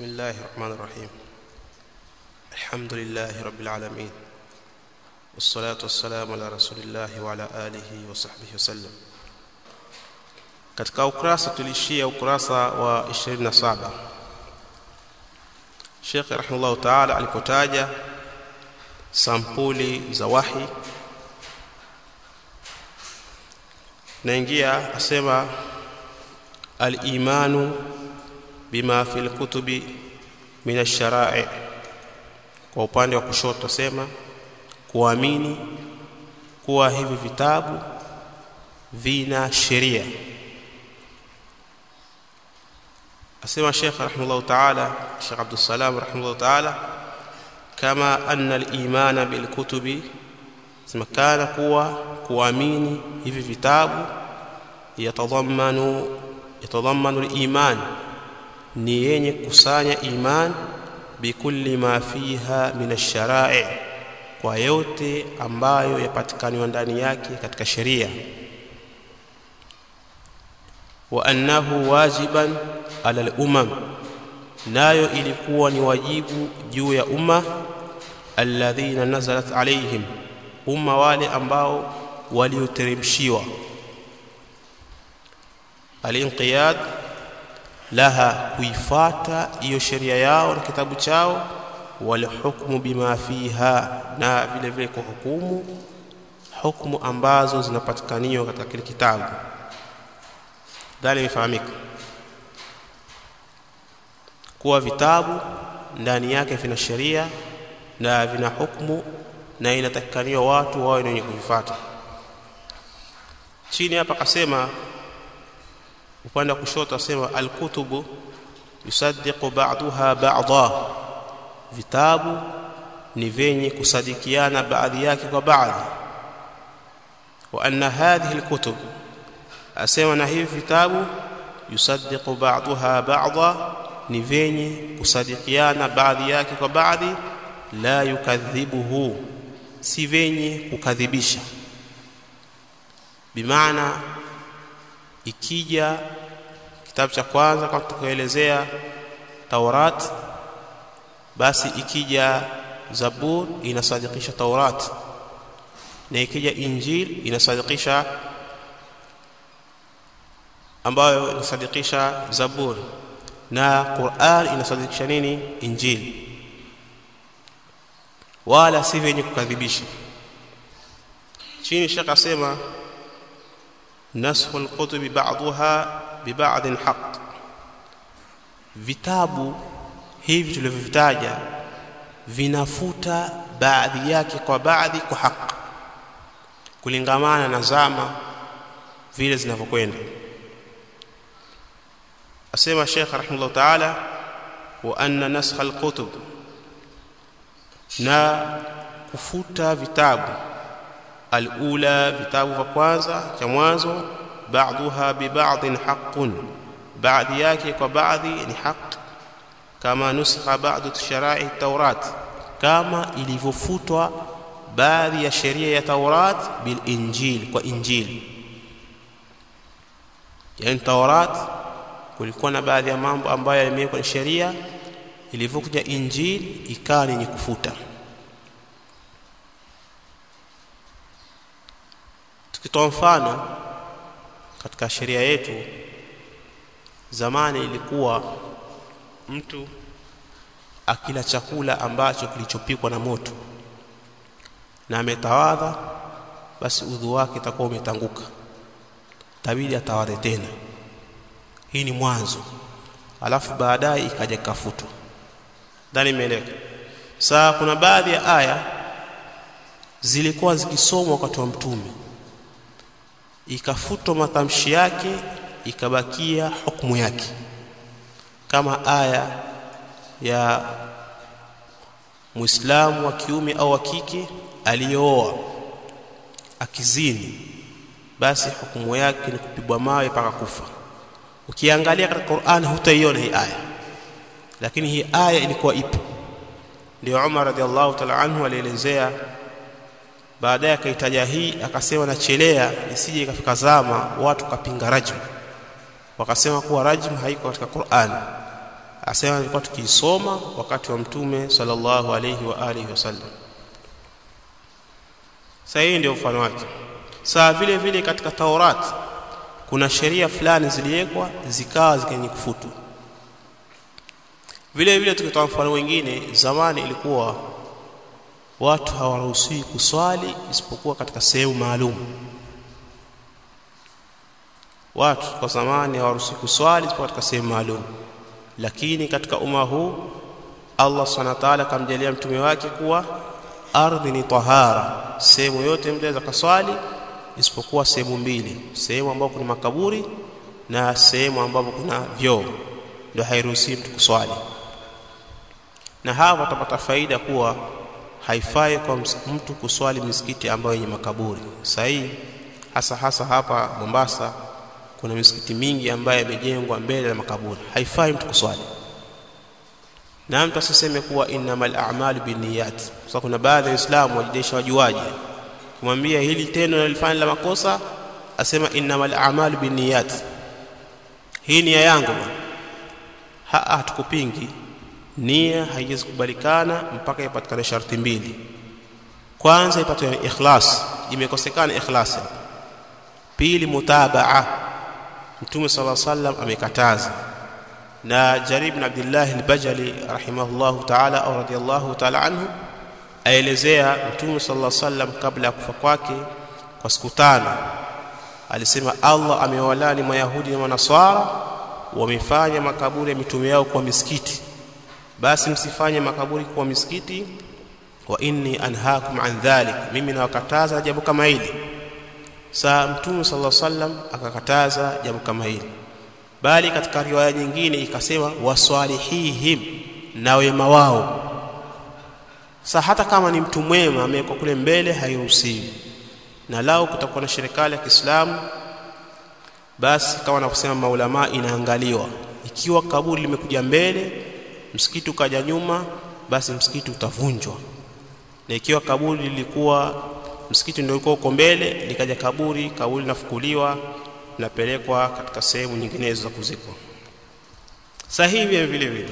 بسم الله الرحمن الرحيم الحمد لله رب العالمين والصلاة والسلام على رسول الله وعلى آله وصحبه وسلم katika ukurasa tulishia ukurasa wa 27 Sheikh rahimahullah ta'ala alipotaja sampuli za wahi naingia asema al-imanu bima fil kutubi min ash-shara'i kwa upande wa kushoto sema kuamini kuwa hivi vitabu vina sheria asema Sheikh rahimahullah ta'ala Sheikh Abdul Salam rahimahullah ta'ala kama anna al-iman bil kutubi sema kana kuwa kuamini hivi vitabu yatadhammanu yatadhammanu al-iman ni yenye kusanya iman bikulli ma fiha min ash-shara'i kwa yote ambayo yapatikaniwa ndani yake katika sheria wa annahu wajiban ala al-umam nayo ilikuwa ni wajibu juu ya umma alladhina nazalat alaihim umma wale ambao walioteremshiwa al-inqiyad laha kuifata hiyo sheria yao na kitabu chao wal hukmu bima fiha na vile vile kwa hukumu hukumu ambazo zinapatikaniwa katika kile kitabu dhali imefahamika kuwa vitabu ndani yake vina sheria na vina hukumu na inatakikaniwa watu wawe wenye kuvifuata chini hapa akasema upande wa kushoto asema alkutubu yusaddiqu ba'daha ba'dha vitabu ni venye kusadikiana baadhi yake kwa baadhi wa anna hadhihi alkutub asema na hivi vitabu yusaddiqu ba'daha ba'dha ni venye kusadikiana baadhi yake kwa baadhi la yukadhibuhu si venye kukadhibisha bimaana ikija kitabu cha kwanza kama tukaelezea Taurat basi ikija Zabur inasadikisha Taurat na ikija Injil inasadikisha ambayo inasadikisha Zabur na Qur'an inasadikisha nini Injil wala si vyenye kukadhibisha chini shaka sema nasxu alkutubi ba'daha biba'din haqq vitabu hivi tulivyovitaja vinafuta baadhi yake kwa baadhi kwa haki kulingamana na zama vile zinavyokwenda asema Sheikh rahimahullah ta'ala wa anna naskha alkutub na kufuta vitabu alula vitabu vya kwanza cha mwanzo ba'daha bi ba'din haqqun baadhi yake kwa baadhi ni haq kama nuskha ba'd shara'i taurat kama ilivyofutwa baadhi ya sheria ya taurat bil injil kwa injil yani taurat kulikuwa na baadhi ya mambo ambayo yamewekwa ni sheria ilivyokuja injil ikawa ni kufuta tukitoa mfano katika sheria yetu zamani ilikuwa mtu akila chakula ambacho kilichopikwa na moto na ametawadha basi udhu wake itakuwa umetanguka tabidi atawadhe tena hii ni mwanzo alafu baadaye ikaja kafutwa ndani imeeleka saa kuna baadhi ya aya zilikuwa zikisomwa wakati wa mtume ikafutwa matamshi yake ikabakia hukumu yake kama aya ya Muislamu wa kiume au wa kike aliyooa akizini basi hukumu yake ni kupigwa mawe mpaka kufa ukiangalia katika Qur'an hutaiona hii aya lakini hii aya ilikuwa ipo ndio Umar radhiallahu ta'ala anhu alielezea baadaye akaitaja hii akasema nachelea isije ikafika zama watu kapinga rajm wakasema kuwa rajm haiko katika Qur'an asema tulikuwa tukiisoma wakati wa mtume sallallahu alayhi wa alihi wasallam sasa hii ndio mfano wake saa vile vile katika Taurat kuna sheria fulani ziliwekwa zikawa zikenye kufutu vile vile tukitoa mfano wengine zamani ilikuwa watu hawaruhusiwi kuswali isipokuwa katika sehemu maalum watu kwa zamani hawaruhusiwi kuswali isipokuwa katika sehemu maalum lakini katika umma huu Allah subhanahu wa ta'ala kamjalia mtume wake kuwa ardhi ni tahara sehemu yote mtu anaweza kaswali isipokuwa sehemu mbili sehemu ambapo kuna makaburi na sehemu ambapo kuna vyoo ndio hairuhusiwi mtu kuswali na hapa utapata faida kuwa haifai kwa mtu kuswali misikiti ambayo yenye makaburi sahihi hasa hasa hapa Mombasa kuna misikiti mingi ambayo imejengwa mbele ya makaburi haifai mtu kuswali na mtu asiseme kuwa innamal a'malu binniyat kwa kuna baadhi ya waislamu wajidesha wajuaji kumwambia hili tendo nalifanya la makosa asema innamal a'malu binniyat hii nia yangu ha hatukupingi nia haiwezi kubalikana mpaka ipatikane sharti mbili kwanza ipatwe ikhlas imekosekana ikhlas pili mutabaa mtume sala sallam amekataza na Jarir ibn Abdullah al-Bajali rahimahullahu ta'ala au radiyallahu ta'ala anhu aelezea mtume sallallahu sallam kabla ya kufa kwake kwa siku tano alisema Allah amewalani mayahudi na manaswara wamefanya makaburi ya mitume yao kwa misikiti basi msifanye makaburi kwa misikiti wa inni anhaakum an dhalik mimi nawakataza jambo kama hili saa mtume sallallahu sallam akakataza jambo kama hili bali katika riwaya nyingine ikasema waswalihihim na wema wao sa hata kama ni mtu mwema amewekwa kule mbele hairuhusiwi na lao kutakuwa na serikali ya Kiislamu basi kama wanavyosema maulama inaangaliwa ikiwa kaburi limekuja mbele msikiti ukaja nyuma basi msikiti utavunjwa na ikiwa kaburi lilikuwa msikiti ndio ulikuwa uko mbele likaja kaburi kaburi linafukuliwa linapelekwa katika sehemu nyinginezo za kuzikwa sahihi vile vile vile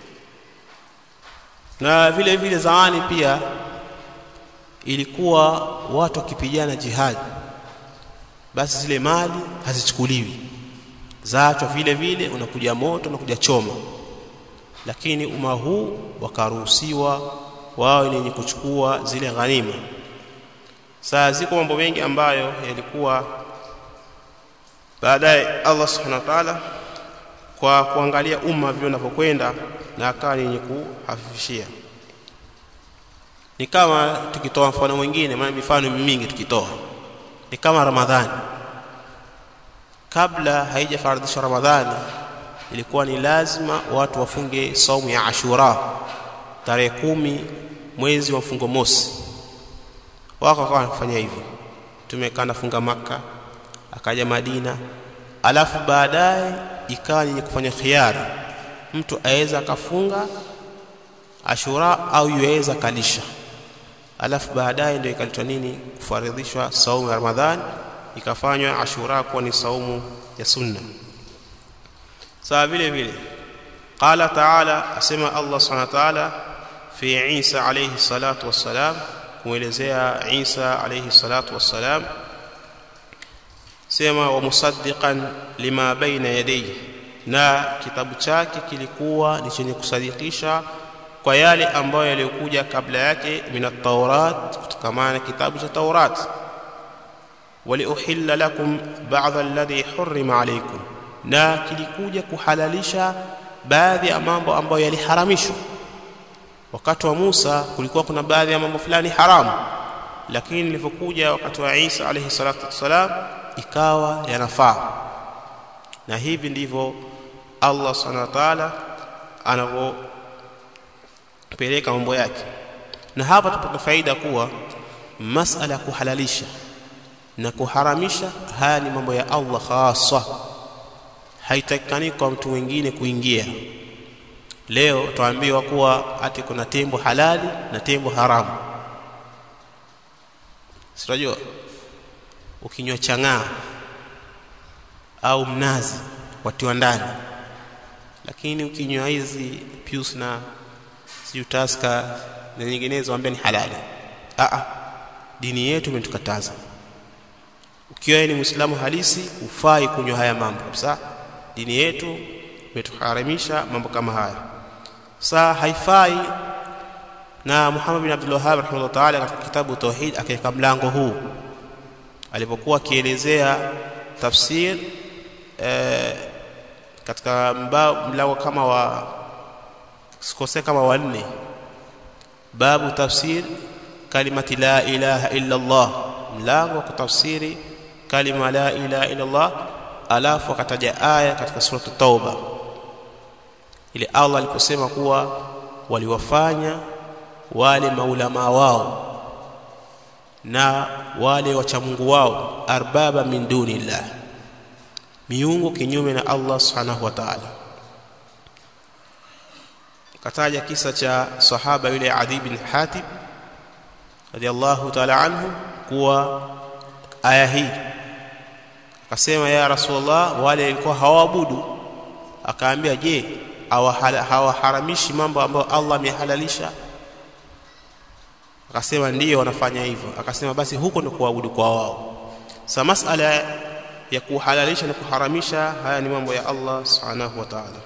na vile vile zamani pia ilikuwa watu wakipigana jihadi basi zile mali hazichukuliwi zaachwa vile vile unakuja moto unakuja choma lakini umma huu wakaruhusiwa wao ni wenye kuchukua zile ghanima saa ziko mambo mengi ambayo yalikuwa baadaye Allah subhanahu wa ta'ala kwa kuangalia umma vile unavyokwenda na akawa ni yenye kuhafifishia ni kama tukitoa mfano mwingine maana mifano mingi tukitoa ni kama Ramadhani kabla haijafaradhishwa Ramadhani ilikuwa ni lazima watu wafunge saumu ya Ashura tarehe kumi mwezi wa mfungo mosi wako wakawa wanafanya hivyo tumekaa nafunga maka akaja Madina alafu baadaye ikawa yenye kufanya khiari mtu aweza akafunga Ashura au yuweza kalisha alafu baadaye ndio ikaletwa nini kufaridhishwa saumu ya Ramadhani ikafanywa Ashura kuwa ni saumu ya sunna sawa vile vile qala taala asema Allah subhanahu wa ta'ala fi Isa alayhi salatu wassalam kuelezea Isa alayhi salatu wassalam sema wa musaddiqan lima baina yadayhi na kitabu chake kilikuwa ni chenye kusadikisha kwa yale ambayo yaliyokuja kabla yake minat taurat kutokamana kitabu cha taurat waliuhilla lakum ba'dha alladhi hurrima alaykum na kilikuja kuhalalisha baadhi ya mambo ambayo yaliharamishwa wakati wa Musa kulikuwa kuna baadhi ya mambo fulani haramu lakini ilivyokuja wakati wa Isa alayhi salatu wassalam ikawa yanafaa na hivi ndivyo Allah subhanahu wa ta'ala anavyopeleka mambo yake na hapa tupata faida kuwa masala ya kuhalalisha na kuharamisha haya ni mambo ya Allah hasa haitakikani kwa mtu mwingine kuingia leo tuambiwa kuwa ati kuna tembo halali na tembo haramu sitajua ukinywa chang'aa au mnazi watiwa ndani lakini ukinywa hizi pius na siutaska na nyinginezo ambia ni halali Aa, dini yetu imetukataza ukiwa ni muislamu halisi ufai kunywa haya mambo kabisa dini yetu imetuharamisha mambo kama haya saa haifai na Muhammad bin Abdul Wahhab rahimahullah ta'ala katika kitabu Tauhid akaweka mlango huu alipokuwa akielezea tafsir eh, katika mlango kama wa sikose kama wanne babu tafsir kalimati la ilaha illa Allah mlango wa kutafsiri kalima la ilaha illa Allah alafu akataja aya katika sura Tauba ile Allah aliposema kuwa waliwafanya wale maulama wao na wale wachamungu wao arbaba min dunillah miungu kinyume na Allah subhanahu wa ta'ala kataja kisa cha sahaba yule Adi bin Hatib radiyallahu ta'ala anhu kuwa aya hii akasema ya rasulullah wale walikuwa hawaabudu akaambia je hawaharamishi mambo ambayo Allah amehalalisha akasema ndiyo wanafanya hivyo akasema basi huko ndio kuabudu kwa wao sa masala ya kuhalalisha na kuharamisha haya ni mambo ya Allah subhanahu wa ta'ala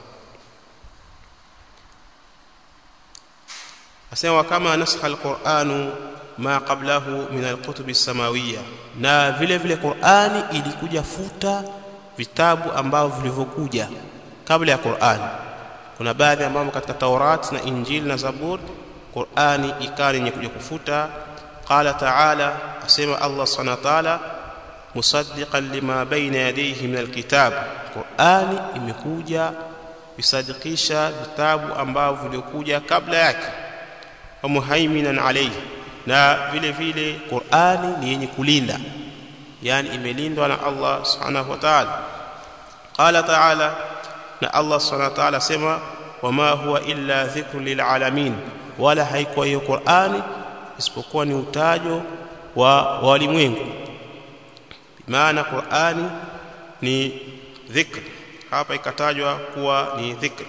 asema kama nasakha alquranu ma qablahu min alkutub as-samawiyya na vile vile Qur'ani ilikuja futa vitabu ambavyo vilivyokuja kabla ya Qur'ani kuna baadhi ambao katika Taurat na Injili na Zabur Qur'ani ikani yenye kuja kufuta qala ta'ala asema Allah subhanahu wa ta'ala musaddiqan lima baina yadayhi min alkitab Qur'ani imekuja kusadikisha vitabu ambavyo vilikuja kabla yake wa muhaiminan alayhi na vile vile Qur'ani ni yenye kulinda yani imelindwa na Allah subhanahu wa ta'ala qala ta'ala na Allah subhanahu wa ta'ala sema wama huwa illa dhikrun lilalamin wala haikuwa hiyo Qur'ani isipokuwa ni utajo wa walimwengu maana Qur'ani ni dhikr hapa ikatajwa kuwa ni dhikr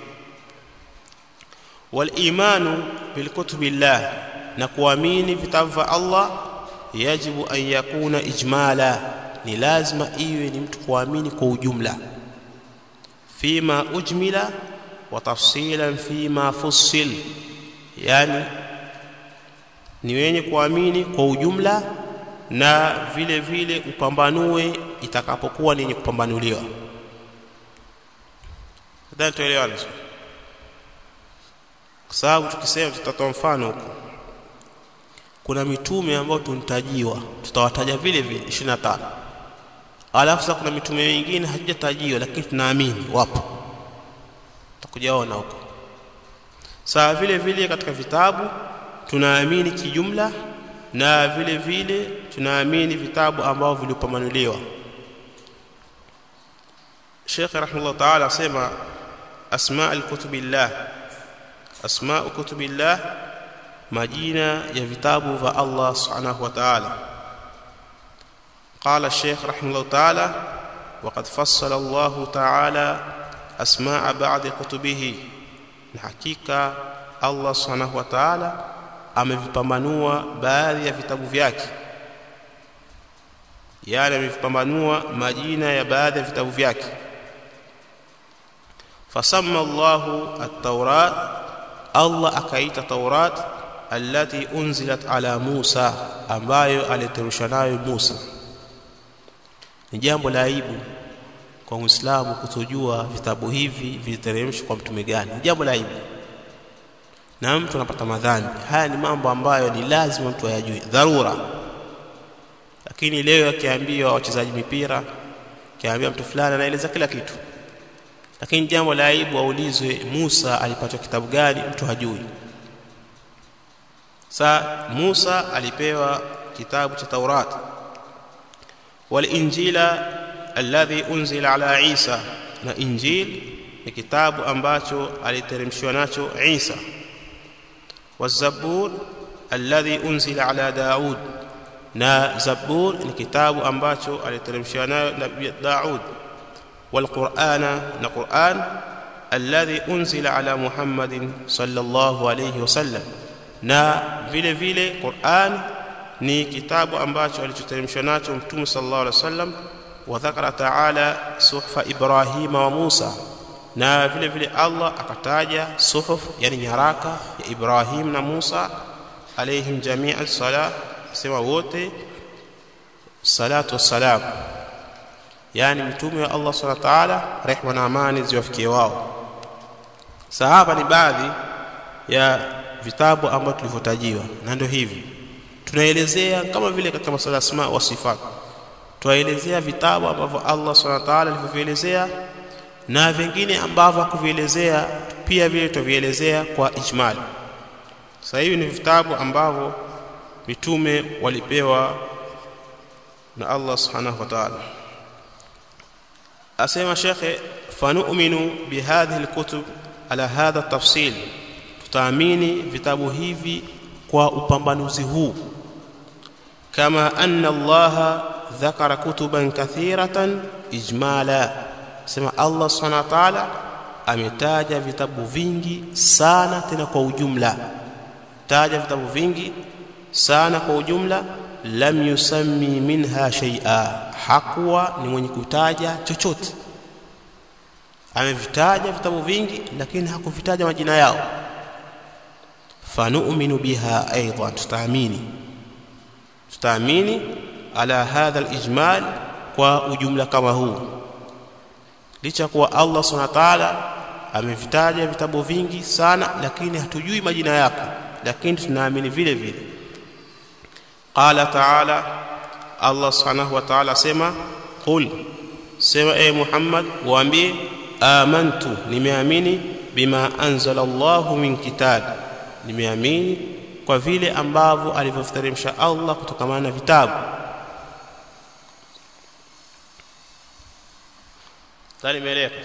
wal imanu bil kutubillah na kuamini vitabu vya Allah yajibu an yakuna ijmala ni lazima iwe ni mtu kuamini kwa ujumla fima ujmila wa tafsilan fima fussil yani ni wenye kuamini kwa ujumla na vile vile upambanue itakapokuwa ni yenye kupambanuliwa nadhani tuelewane kwa sababu tukisema tutatoa mfano huko kuna mitume ambao tuntajiwa tutawataja vile vile 25 alafu sasa kuna mitume mingine hatujatajiwa lakini tunaamini wapo tutakujaona huko sawa vile vile katika vitabu tunaamini kijumla na vile vile tunaamini vitabu ambavyo vilipamanuliwa Sheikh rahimahullah ta'ala asema asma al-kutubillah asma kutubillah majina ya vitabu vya Allah subhanahu wa ta'ala قال الشيخ رحمه الله تعالى وقد فصل الله تعالى أسماء بعض كتبه حقيقة الله سبحانه وتعالى amevipambanua baadhi ya vitabu vyake yani amevipambanua majina ya baadhi ya vitabu vyake fasamma Allahu at-Taurat Allah akaita Taurat allati unzilat ala Musa ambayo aliterusha nayo Musa ni jambo la aibu kwa Muislamu kutojua vitabu hivi viliteremshwa kwa mtume gani jambo la aibu na mtu anapata madhambi haya ni mambo ambayo ni lazima mtu ayajue dharura lakini leo akiambiwa wachezaji mipira akiambia mtu fulani anaeleza kila kitu lakini jambo la aibu aulizwe Musa alipata kitabu gani mtu hajui sa Musa alipewa kitabu cha Taurat wal injila alladhi unzila ala Isa na injil ni kitabu ambacho aliteremshwa nacho Isa والزبور الذي انزل على داود na zabur ni kitabu ambacho aliteremshia nayo nabii Daud والقرآن na Qur'an alladhi unzila ala Muhammadin sallallahu alayhi wasallam na vile vile Qur'an ni kitabu ambacho alichoteremshwa nacho mtume sallallahu alaihi wasallam wa dhakara ta'ala suhfa Ibrahima wa Musa na vile vile Allah akataja suhuf yani nyaraka ya Ibrahim na Musa alaihim jami'a sala sema wote salatu wassalam yani mtume wa Allah subhanahu wa ta'ala rehma na amani ziwafikie wao sahaba ni baadhi ya vitabu ambavyo tulivyotajiwa na ndio hivi tunaelezea kama vile katika masala asma wa sifat tuwaelezea vitabu ambavyo Allah subhanahu wa ta'ala alivyovielezea na vingine ambavyo hakuvielezea pia vile tuvielezea kwa ijmal sasa hivi ni vitabu ambavyo mitume walipewa na Allah subhanahu wa ta'ala asema shekhe fanu'minu bihadhihi alkutub ala hadha tafsil tutaamini vitabu hivi kwa upambanuzi huu kama anna Allah dhakara kutuban kathiratan ijmala sema Allah subhanahu wa ta'ala ametaja vitabu vingi sana tena kwa ujumla taja vitabu vingi sana kwa ujumla lam yusammi minha shay'a hakuwa ni mwenye kutaja chochote amevitaja vitabu vingi lakini hakuvitaja majina yao fanu'minu biha aidan tutaamini tutaamini ala hadha alijmal kwa ujumla kama huu licha kuwa Allah subhanahu wa ta'ala amevitaja vitabu vingi sana lakini hatujui majina yake lakini tunaamini vile vile qala ta'ala Allah subhanahu wa ta'ala sema qul sema e Muhammad waambie amantu nimeamini bima anzala Allah min kitab nimeamini kwa vile ambavyo alivyoteremsha Allah kutokana na vitabu tani meleka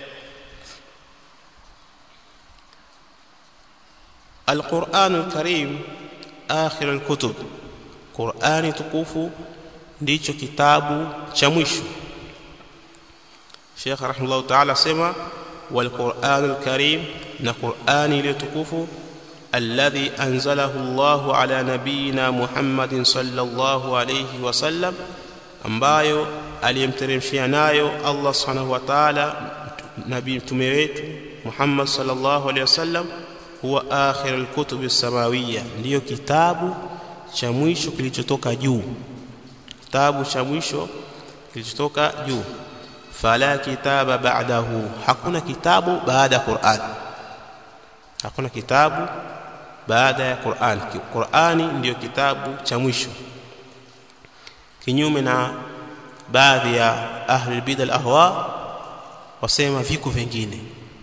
القرآن الكريم آخر الكتب قرآن tukufu ndicho kitabu cha mwisho Sheikh rahimahullah ta'ala sema wal Qur'anul Karim na Qur'ani ile tukufu alladhi anzalahu Allah ala nabiyina Muhammadin sallallahu alayhi wasallam ambayo aliyemteremshia nayo Allah subhanahu wa ta'ala nabii mtume wetu Muhammad sallallahu alayhi wasallam huwa akhir alkutub as-samawiyya ndiyo kitabu cha mwisho kilichotoka juu kitabu cha mwisho kilichotoka juu fala kitaba ba'dahu hakuna kitabu baada ya Qur'an hakuna kitabu baada ya Qur'an Qur'ani ndiyo kitabu cha mwisho kinyume na baadhi ya ahli bid'a al-ahwa wasema viko vingine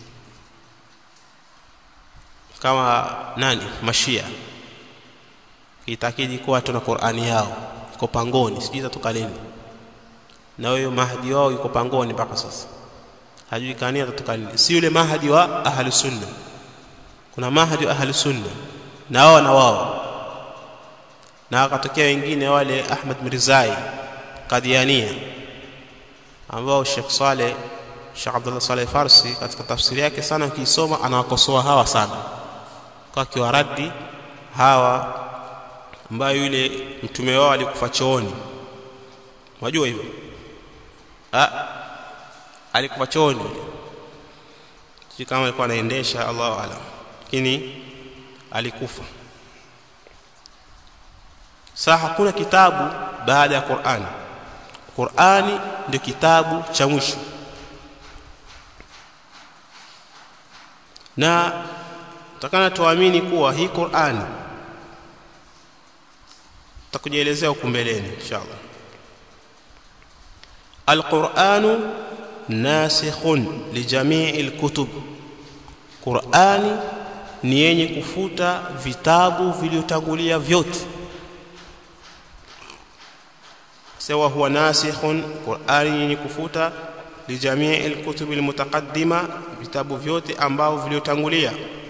kama nani mashia kitakidi kuwa tuna Qur'ani yao iko pangoni sijui itatoka lini na huyo mahdi wao yuko pangoni mpaka sasa hajui kani atatoka lini si yule mahdi wa ahli sunna kuna mahdi wa ahli sunna na wao na wao na akatokea wengine wale Ahmad Mirzai Qadiania ambao Sheikh Saleh Sheikh Abdullah Saleh Farsi katika tafsiri yake sana ukisoma anawakosoa hawa sana kwa kiwaradi hawa ambayo yule mtume wao alikufa chooni unajua hivyo ah alikufa chooni si kama alikuwa anaendesha Allahu alam lakini alikufa sasa hakuna kitabu baada ya Qur'ani Qur'ani ndio kitabu cha mwisho na tutakana tuamini kuwa hii Qur'ani tutakujielezea huko mbeleni inshallah Al-Qur'anu nasikhun li jami'i al-kutub Qur'ani ni yenye kufuta vitabu vilivyotangulia vyote sawa huwa nasikhun Qur'ani yenye kufuta li jami'i al-kutub al-mutaqaddima vitabu vyote ambao vilivyotangulia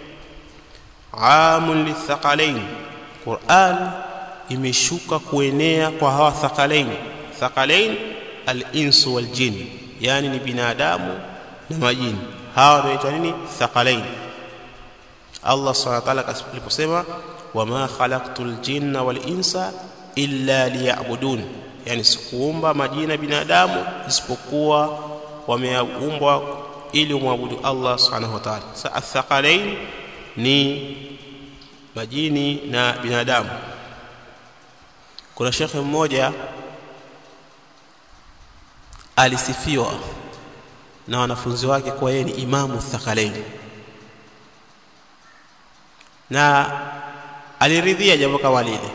amun lithaqalain Qur'an imeshuka kuenea kwa hawa thaqalain thaqalain al-insu wal jin yani ni binadamu na majini hawa wanaitwa nini thaqalain Allah subhanahu wa ta'ala aliposema wama khalaqtul jinna wal insa illa liya'budun yani sikuumba majina binadamu isipokuwa wameumbwa ili umwabudu Allah subhanahu wa ta'ala sa athqalain ni majini na binadamu kuna shekhe mmoja alisifiwa na wanafunzi wake kuwa yeye ni imamu thaqalain na aliridhia jambo kama lile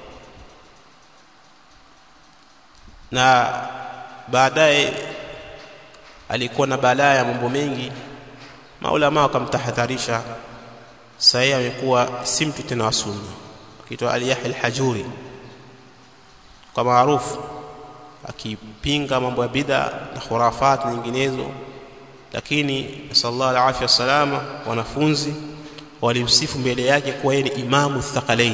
na baadaye alikuwa na balaa ya mambo mengi maulama wakamtahadharisha sasa amekuwa si mtu tena wa sunna akiitwa Al-Yahya Al-Hajuri kwa maarufu akipinga mambo ya bid'a na khurafat nyinginezo lakini sallallahu alaihi wasallam wanafunzi walimsifu mbele yake kuwa yeye ni imamu thaqalain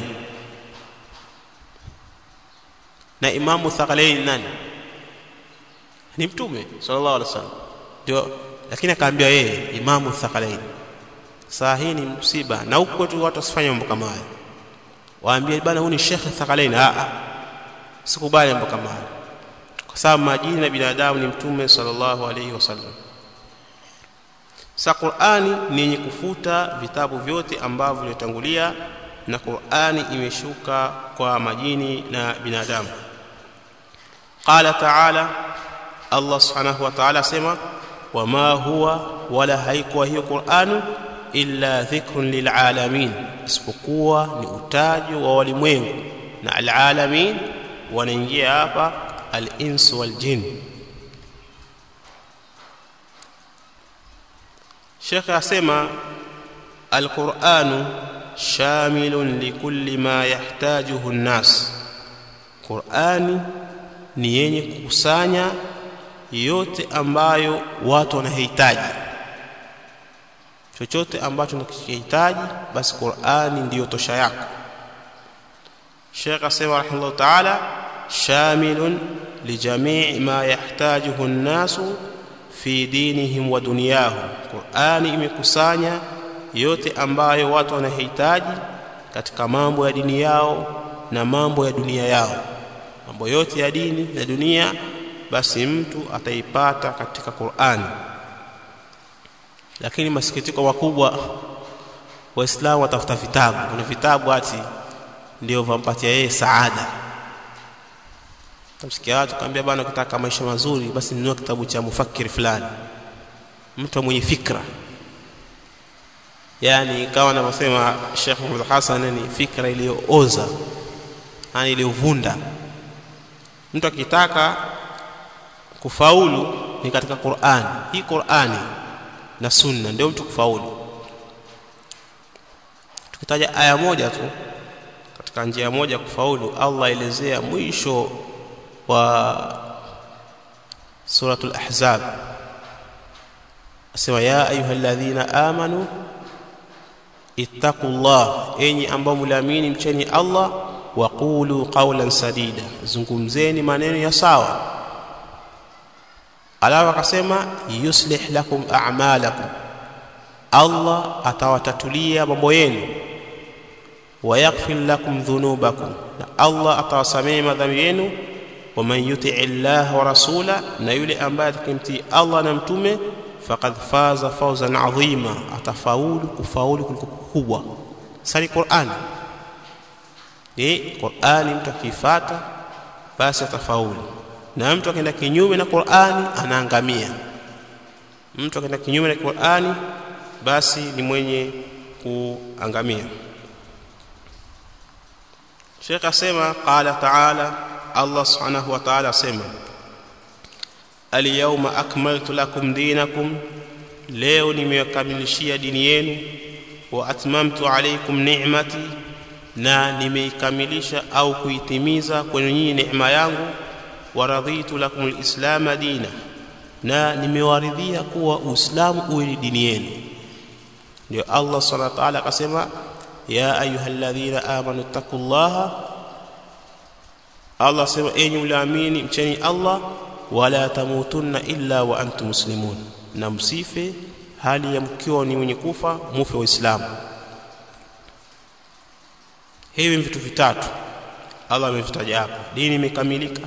na imamu thaqalain nani ni mtume sallallahu alaihi wasallam ndio lakini akaambia yeye imamu thaqalain saa hii ni msiba na huko kwetu watu wasifanye mambo kama haya waambie bana huyu ni shekhe thaqalain a a sikubali mambo kama haya kwa sababu majini na binadamu ni mtume sallallahu alaihi wasallam sa Qur'ani ni yenye kufuta vitabu vyote ambavyo vilitangulia na Qur'ani imeshuka kwa majini na binadamu qala ta'ala Allah subhanahu wa ta'ala sema wama huwa wala haikuwa hiyo Qur'anu illa dhikrun lilalamin isipokuwa ni utajo wa walimwengu na alalamin wanaingia hapa al-ins wal jin Sheikh asema al-Qur'anu shamilun likulli ma yahtajuhu an-nas Qur'ani ni yenye kukusanya yote ambayo watu wanahitaji chochote ambacho unakihitaji basi Qur'ani ndiyo tosha yako Sheikh asema rahimahullah ta'ala shamilun lijamii ma yahtajuhu an-nasu fi dinihim wa dunyahum Qur'ani imekusanya yote ambayo watu wanahitaji katika mambo ya dini yao na mambo ya dunia yao mambo yote ya dini na dunia basi mtu ataipata katika Qur'ani lakini masikitiko makubwa waislamu watafuta vitabu kuna vitabu ati ndio vampatia yeye saada tamsikia watu kaambia bana ukitaka maisha mazuri basi nunua kitabu cha mufakiri fulani mtu mwenye fikra yani kama anavyosema Sheikh Muhammad Hassan ni fikra iliyooza yani iliyovunda mtu akitaka kufaulu ni katika Qur'an hii Qur'ani na sunna ndio mtu kufaulu tukitaja aya moja tu katika njia moja kufaulu Allah elezea mwisho wa suratul ahzab asema ya ayyuhalladhina amanu ittaqullah enyi ambao mliamini mcheni Allah wa qulu qawlan sadida zungumzeni maneno ya sawa alafu akasema yuslih lakum a'malakum Allah atawatatulia mambo yenu wa yaghfir lakum dhunubakum na Allah atawasamehe madhambi yenu wa man yuti'i Allah wa rasula na yule ambaye atakimtii Allah na mtume faqad faza fawzan adhima atafaulu kufaulu kuliko kubwa sali Qur'an ni Qur'ani mtu akifuata basi atafaulu na mtu akaenda kinyume na Qur'ani anaangamia mtu akaenda kinyume na Qur'ani basi ni mwenye kuangamia Sheikh asema qala ta'ala Allah subhanahu wa ta'ala asema Al-yawma akmaltu lakum dinakum leo nimewakamilishia dini yenu wa atmamtu alaykum ni'mati na nimeikamilisha au kuitimiza kwenu nyinyi neema yangu wa raditu lakum al-islam dina na nimewaridhia kuwa uislamu uwe ni dini yenu ndio Allah subhanahu wa ta'ala akasema ya ayyuhalladhina amanu taqullaha Allah sema enyi mliamini mcheni Allah wala tamutunna illa wa antum muslimun na msife hali ya mkiwa ni mwenye kufa mufe waislamu hivi vitu vitatu Allah amevitaja hapa dini imekamilika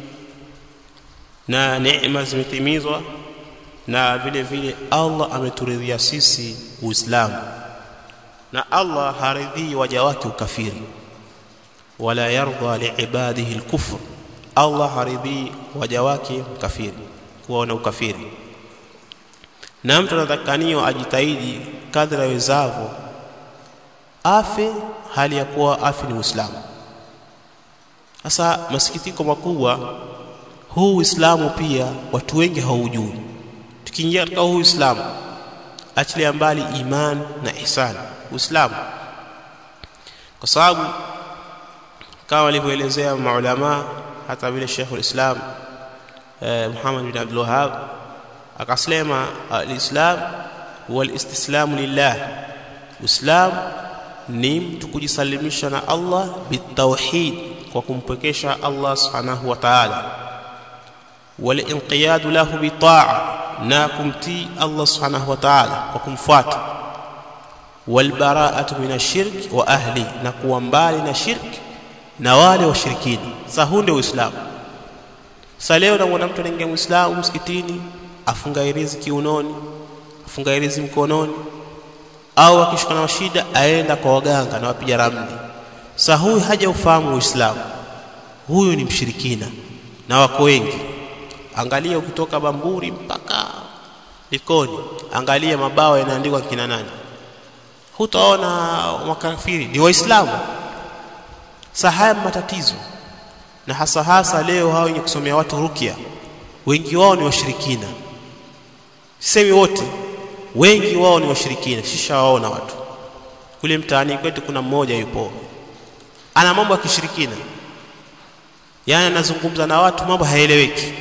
na neema zimetimizwa na vile vile Allah ameturidhia sisi Uislamu na Allah haridhii waja wake ukafiri wala yarda liibadihi alkufr Allah haridhii waja wake ukafiri kuwa na ukafiri na mtu anatakaniwa ajitahidi kadri awezavyo afe hali ya kuwa afi ni Muislamu sasa masikitiko makubwa huu Uislamu pia watu wengi haujui tukiingia katika huu Uislamu achilia mbali iman na ihsan Uislamu kwa sababu kama walivyoelezea maulama hata vile Sheikh ulislam eh, Muhammad bin Abdul Wahhab akasema alislam huwa alistislamu lillah Uislamu ni mtu kujisalimisha na Allah bitauhid kwa kumpwekesha Allah subhanahu wa ta'ala walinqiyadu lahu bitaa na kumtii Allah subhanahu wa ta'ala kwa kumfuata walbara'atu min ashirk wa ahli na kuwa mbali na shirki na wale washirikini sasa huu ndio uislamu sasa leo na mtu anaingia muislamu msikitini afunga irizi kiunoni afunga irizi mkononi au akishika na shida aenda kwa waganga na wapiga ramli sasa huyu haja ufahamu uislamu huyu ni mshirikina na wako wengi angalia ukitoka bamburi mpaka likoni angalia mabao yanaandikwa kina nani hutaona makafiri ni waislamu sasa haya matatizo na hasa hasa leo hao wenye kusomea watu rukia wengi wao ni washirikina sisemi wote wengi wao ni washirikina shisha waona watu kule mtaani kwetu kuna mmoja yupo ana mambo ya kishirikina yani anazungumza na watu mambo haeleweki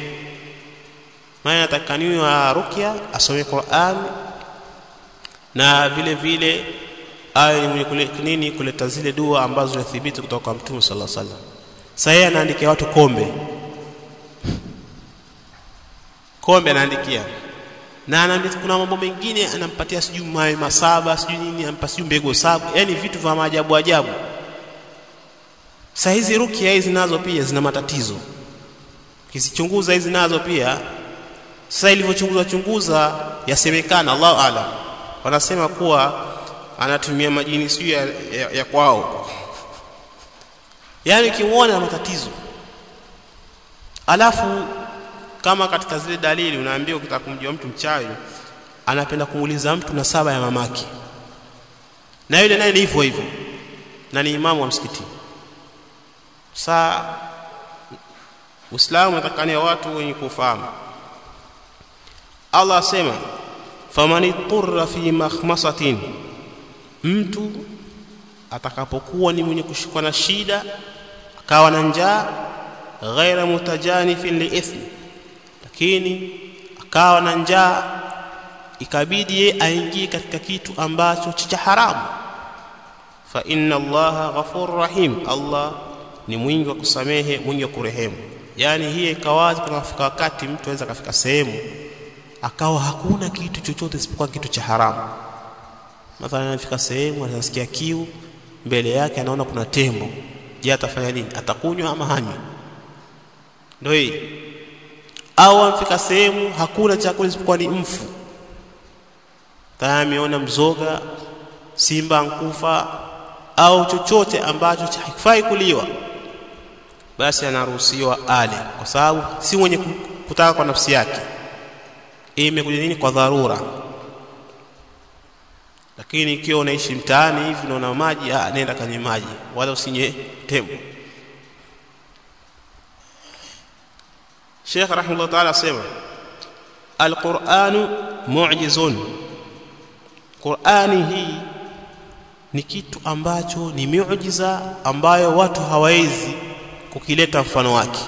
maana atakaniwa rukia asome Qur'an na vile vile awe ni mwenye kule, nini kuleta zile dua ambazo zinathibiti kutoka kwa Mtume sallallahu alaihi wasallam. Sasa yeye anaandikia watu kombe, kombe anaandikia na anaandikia, kuna mambo mengine anampatia sijui mawe masaba sijui nini, anampa sijui mbegu saba, yani vitu vya maajabu ajabu. Sasa hizi rukia hizi nazo pia zina matatizo, kizichunguza hizi nazo pia. Sasa ilivyochunguza chunguza, yasemekana, Allahu aalam, wanasema kuwa anatumia majini sijui ya, ya, ya kwao yaani ukimwona na matatizo alafu kama katika zile dalili unaambia ukitaka kumjua mtu mchawi anapenda kumuuliza mtu na saba ya mamake na yule naye ni hivyo hivyo na ni imamu wa msikiti saa Uislamu unatakania watu wenye kufahamu Allah asema famani turra fi makhmasatin mtu atakapokuwa ni mwenye kushikwa na shida akawa na njaa ghaira mutajanifin liithmi lakini akawa na njaa ikabidi yeye aingie katika kitu ambacho cha haramu fa inna allaha ghafurur rahim allah ni mwingi wa kusamehe mwingi wa kurehemu yani hii ikawazi kunafika wakati mtu aweza kafika sehemu akawa hakuna kitu chochote isipokuwa kitu cha haramu mathalan anafika sehemu anasikia kiu mbele yake anaona kuna tembo je atafanya nini atakunywa ama hanywi ndio hii au amfika sehemu hakuna chakula isipokuwa ni mfu tayari ameona mzoga simba nkufa au chochote ambacho hakifai kuliwa basi anaruhusiwa ale kwa sababu si mwenye kutaka kwa nafsi yake imekuja nini kwa dharura lakini ikiwa unaishi mtaani hivi unaona maji ah nenda kwenye maji wala usinye tembo Sheikh rahimahullah ta'ala asema Al-Qur'anu mu'jizun Qur'ani hii ni kitu ambacho ni miujiza ambayo watu hawawezi kukileta mfano wake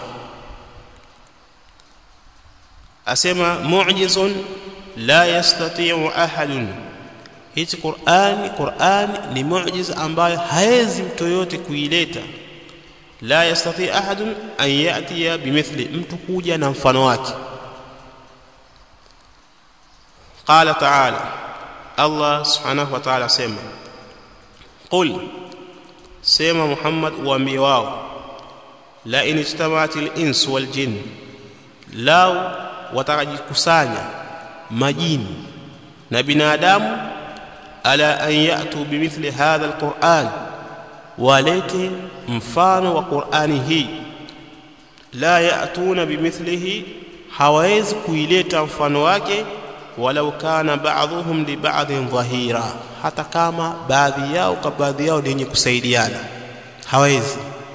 asema mu'jizun la yastati'u ahadun hichi Qur'ani Qur'ani ni muujiza ambayo haezi mtu yote kuileta la yastati ahadun an yatiya bimithli mtu kuja na mfano wake qala ta'ala Allah subhanahu wa ta'ala sema qul sema Muhammad uambie wao la in ijtama'atil ins wal jinn lao watakajikusanya majini na binadamu ala an yatu bimithli hadha alquran walete mfano wa qurani hii la yatuna bimithlihi hawawezi kuileta mfano wake walau kana ba'dhuhum li ba'dhin dhahira hata kama baadhi yao kwa baadhi yao ni yenye kusaidiana hawezi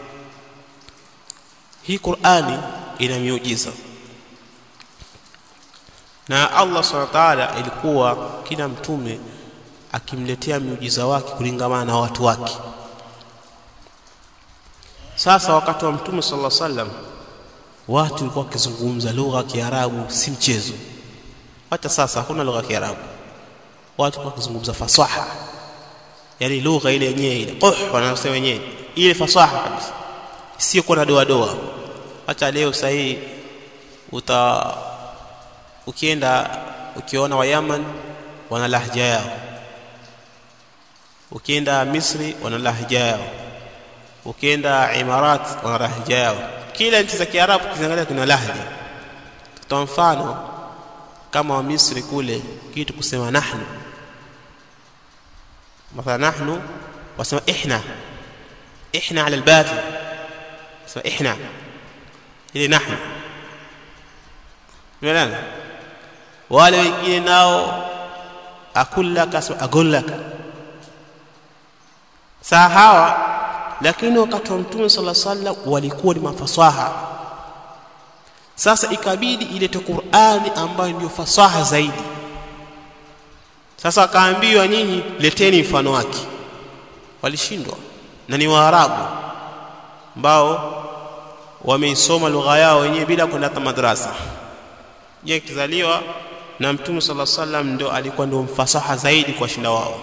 hii Qur'ani ina miujiza na Allah subhanahu wa ta'ala ilikuwa kila mtume akimletea miujiza wake kulingamana na watu wake sasa wakati wa mtume sallallahu alaihi wasallam watu walikuwa wakizungumza lugha ya Kiarabu si mchezo hata sasa hakuna lugha ya Kiarabu watu walikuwa wakizungumza fasaha yani lugha ile yenyewe ile quh wanasema wenyewe ile fasaha kabisa sio kwa doa doa hata leo sahihi uta ukienda ukiona wa Yaman wana lahja yao ukienda Misri wana lahja yao ukienda Imarat wana lahja yao kila nchi za Kiarabu kiziangalia kuna lahja kwa mfano kama wa Misri kule kitu kusema nahnu مثلا نحن wasema ihna ihna ala albatil sema ihna ile nahnu Unaelewa? Wale wengine nao akullaka agullaka. Saa hawa lakini wakati wa Mtume sala sallam walikuwa ni mafasaha. Sasa ikabidi ilete Qur'ani ambayo ndio fasaha zaidi. Sasa akaambiwa nyinyi leteni mfano wake. Walishindwa na ni Waarabu ambao wameisoma lugha yao wenyewe bila kwenda hata madrasa je kizaliwa na mtume sala sallam ndio alikuwa ndio mfasaha zaidi kwa shinda wao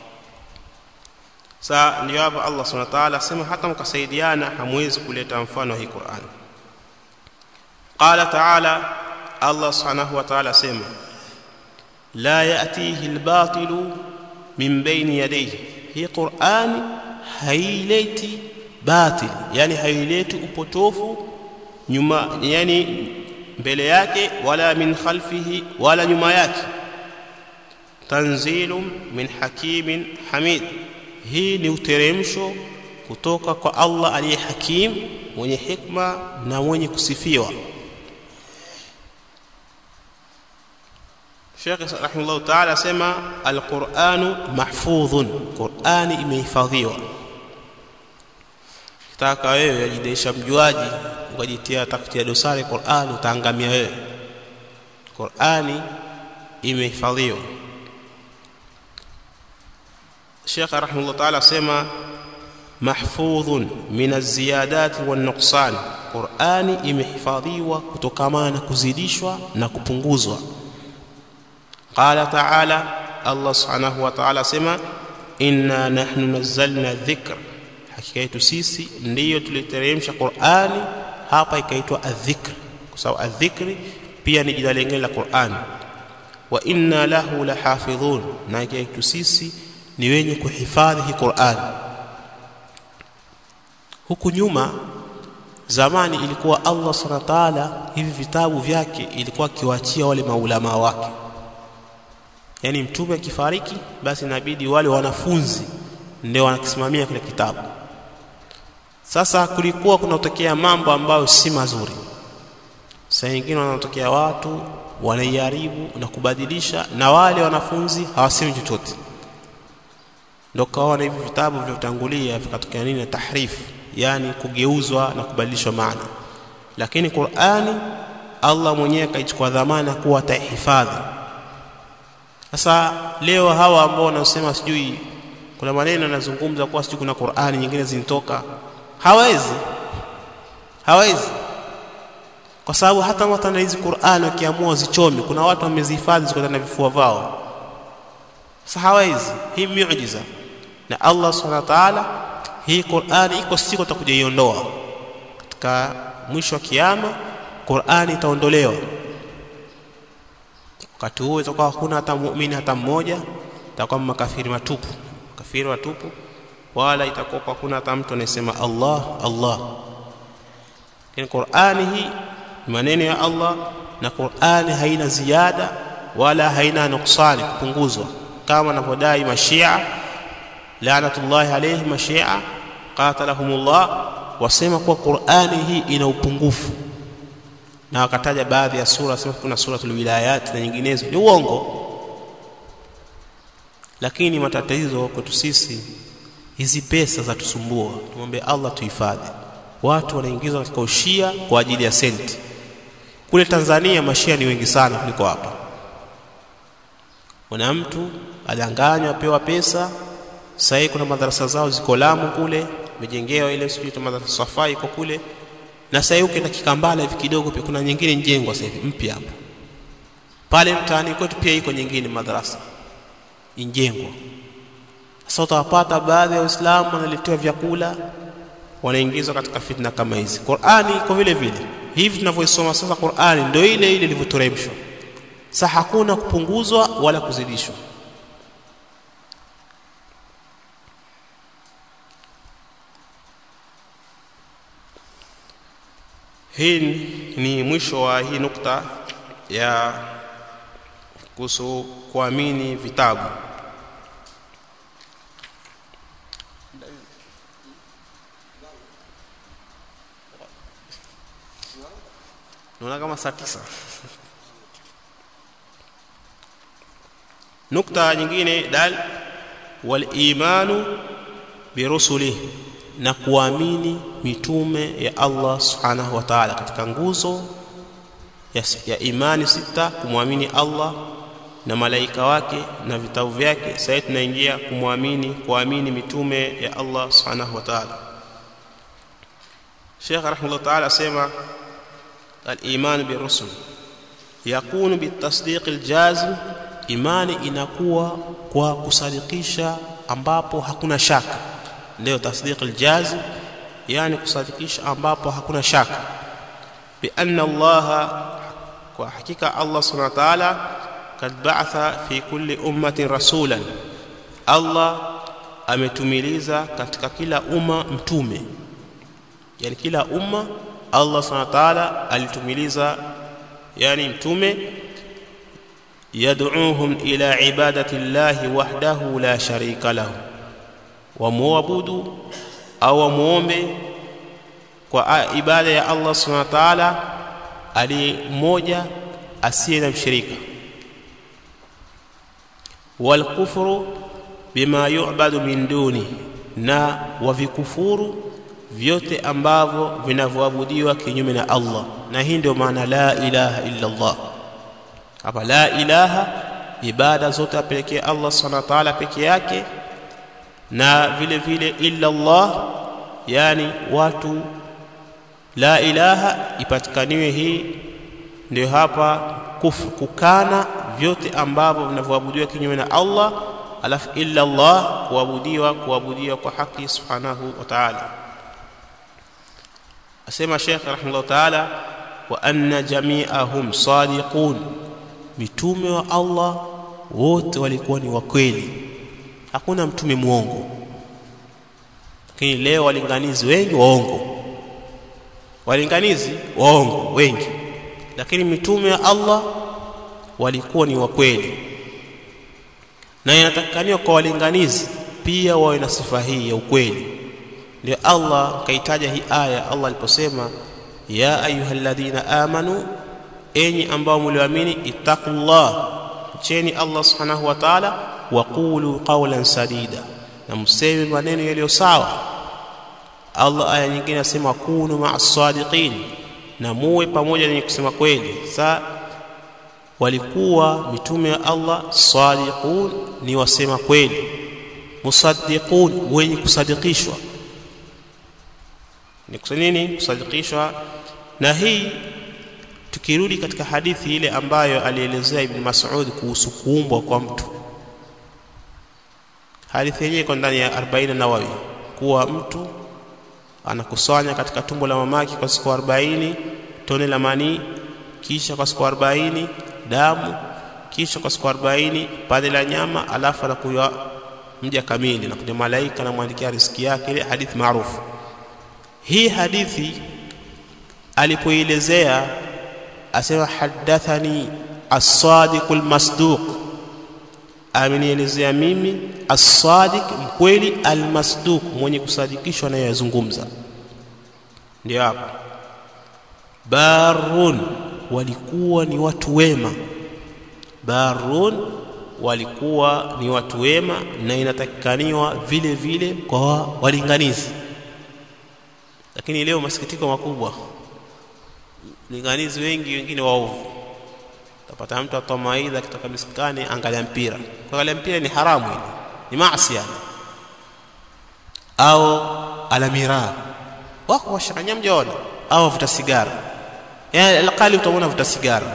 sa ndio hapa Allah subhanahu wa ta'ala sema hata mkasaidiana hamwezi kuleta mfano hii Qur'an qala ta'ala Allah subhanahu wa ta'ala sema la ya'tihi al-batilu min bayni yadayhi hii Qur'an haileti batil yani haileti upotofu nyuma yani mbele yake wala min khalfihi wala nyuma yake tanzilum min hakimin hamid hii ni uteremsho kutoka kwa Allah aliye hakim mwenye hikma na mwenye kusifiwa Sheikh rahimahullah ta'ala sema al-Qur'anu mahfudhun Qur'ani imehifadhiwa Kitaka wewe ajidesha mjuaji ukajitia takutia dosari Qur'an utaangamia wewe Qur'ani imehifadhiwa Sheikh rahimahullah ta'ala sema mahfudhun min az-ziyadat wan-nuqsan Qur'ani imehifadhiwa kutokana na kuzidishwa na kupunguzwa qala ta'ala Allah subhanahu wa ta'ala sema inna nahnu nazzalna dhikra hakika yetu sisi ndiyo tuliteremsha Qur'ani hapa ikaitwa adh-dhikr kwa sababu adh-dhikri pia ni jina lingine la Qur'ani wa inna lahu lahafidhun na hakika yetu sisi ni wenye kuhifadhi hii Qur'ani huku nyuma zamani ilikuwa Allah subhanahu wa ta'ala hivi vitabu vyake ilikuwa akiwaachia wale maulama wake yani mtume akifariki basi inabidi wale wanafunzi ndio wanakisimamia kile kitabu sasa kulikuwa kunatokea mambo ambayo si mazuri saa nyingine wanatokea watu wanaiharibu na kubadilisha na wale wanafunzi hawasemi chochote ndio kaona hivi vitabu vilivyotangulia vikatokea nini tahrif yani kugeuzwa na kubadilishwa maana lakini Qur'ani Allah mwenyewe akaichukua dhamana kuwa atahifadhi sasa leo hawa ambao wanasema sijui kuna maneno yanazungumza kuwa sijui kuna Qur'ani nyingine zinatoka hawezi hawezi kwa sababu hata watu na hizi Qur'ani wakiamua zichome kuna watu wamezihifadhi ziko na vifua vao sasa hawezi hii miujiza na Allah subhanahu wa ta'ala hii Qur'ani iko siku atakuja iondoa katika mwisho wa kiyama Qur'ani itaondolewa wakati huo itakuwa hakuna hata muumini hata mmoja itakuwa makafiri matupu makafiri matupu wala itakuwa hakuna hata mtu anayesema Allah Allah lakini Qur'ani hii ni maneno ya Allah na Qur'ani haina ziada wala haina nuksani kupunguzwa kama wanavyodai mashia laanatullahi alayhi mashia qatalahumullah wasema kuwa Qur'ani hii ina upungufu na wakataja baadhi ya sura sema kuna suratul wilayat na nyinginezo ni uongo lakini matatizo kwetu sisi hizi pesa za tusumbua tumwombe Allah tuhifadhi watu wanaingizwa katika ushia kwa ajili ya senti kule Tanzania mashia ni wengi sana kuliko hapa kuna mtu adanganywa apewa pesa sasa kuna madarasa zao ziko Lamu kule mejengewa ile sijui madarasa Safai iko kule na sasa ukienda Kikambala hivi kidogo pia kuna nyingine njengwa sasa hivi mpya hapa pale mtaani kwetu pia iko nyingine madarasa injengwa sasa utawapata baadhi ya waislamu wanaletewa vyakula wanaingizwa katika fitna kama hizi qurani iko vile vile hivi tunavyoisoma sasa qurani ndio ile ile ilivyoteremshwa sasa hakuna kupunguzwa wala kuzidishwa hii ni mwisho wa hii nukta ya kuhusu kuamini vitabu naona kama saa tisa nukta nyingine dal walimanu birusulih na kuamini mitume ya Allah subhanahu wa ta'ala katika nguzo ya, ya imani sita kumwamini Allah na malaika wake na vitabu vyake sasa tunaingia kumwamini kuamini mitume ya Allah subhanahu wa ta'ala Sheikh rahimahullah ta'ala asema al-iman birusul yakunu bitasdiq al-jazim imani inakuwa kwa kusadikisha ambapo hakuna shaka ndio tasdiq al-jazim yani kusadikisha ambapo hakuna shaka bi anna Allah kwa hakika Allah subhanahu wa ta'ala kad ba'atha fi kulli ummatin rasulan Allah ametumiliza katika kila umma mtume yani kila umma Allah subhanahu wa ta'ala alitumiliza yani mtume yad'uuhum ila ibadati llahi wahdahu la sharika lahu wamuabudu au wamuombe kwa ibada ya Allah subhanahu wa ta'ala ali mmoja asiye na mshirika walkufru bima yu'badu min duni na wavikufuru vyote ambavyo vinavyoabudiwa kinyume na Allah na hii ndio maana la ilaha illa Allah hapa la ilaha ibada zote apelekee Allah subhanahu wa ta'ala peke yake na vile vile illa Allah yani watu la ilaha ipatikaniwe hii ndio hapa kufru kukana vyote ambavyo vinavyoabudiwa kinyume na Allah alafu illa Allah kuabudiwa kuabudiwa kwa haki subhanahu wa ta'ala asema Sheikh rahimahullah ta'ala wa anna jami'ahum sadiqun mitume wa Allah wote walikuwa ni wakweli hakuna mtume muongo lakini leo walinganizi wengi waongo walinganizi waongo wengi lakini mitume wa Allah walikuwa ni wakweli na inatakikaniwa kwa walinganizi pia wawe na sifa hii ya ukweli ndio Allah kaitaja hii aya Allah aliposema ya ayyuhalladhina amanu enyi ambao mlioamini ittaqullah cheni Allah subhanahu wa ta'ala waqulu qawlan sadida na mseme maneno yaliyo sawa Allah aya nyingine anasema kunu ma'as sadiqin na muwe pamoja na kusema kweli sa walikuwa mitume wa Allah sadiqun ni wasema kweli musaddiqun wenye kusadikishwa ni nini kusadikishwa na hii tukirudi katika hadithi ile ambayo alielezea Ibn Mas'ud kuhusu kuumbwa kwa mtu hadithi yenyewe iko ndani ya 40 Nawawi kuwa mtu anakusanya katika tumbo la mamake kwa siku 40 tone la manii kisha kwa siku 40 damu kisha kwa siku 40 pande la nyama alafu anakuwa mja kamili na kuja malaika anamwandikia riziki yake ile hadithi maarufu hii hadithi alipoelezea asema hadathani as-sadiq al-masduq amenielezea mimi as-sadiq mkweli al-masduq mwenye kusadikishwa anayozungumza ndio hapo barun walikuwa ni watu wema barun walikuwa ni watu wema na inatakikaniwa vile vile kwa walinganizi lakini leo masikitiko makubwa linganizi wengi wengine waovu utapata mtu atoa maidha kutoka miskani angalia mpira kuangalia mpira ni haramu ile ni maasi yani au alamira wako washanganya mjaona au vuta sigara yani alqali utaona vuta sigara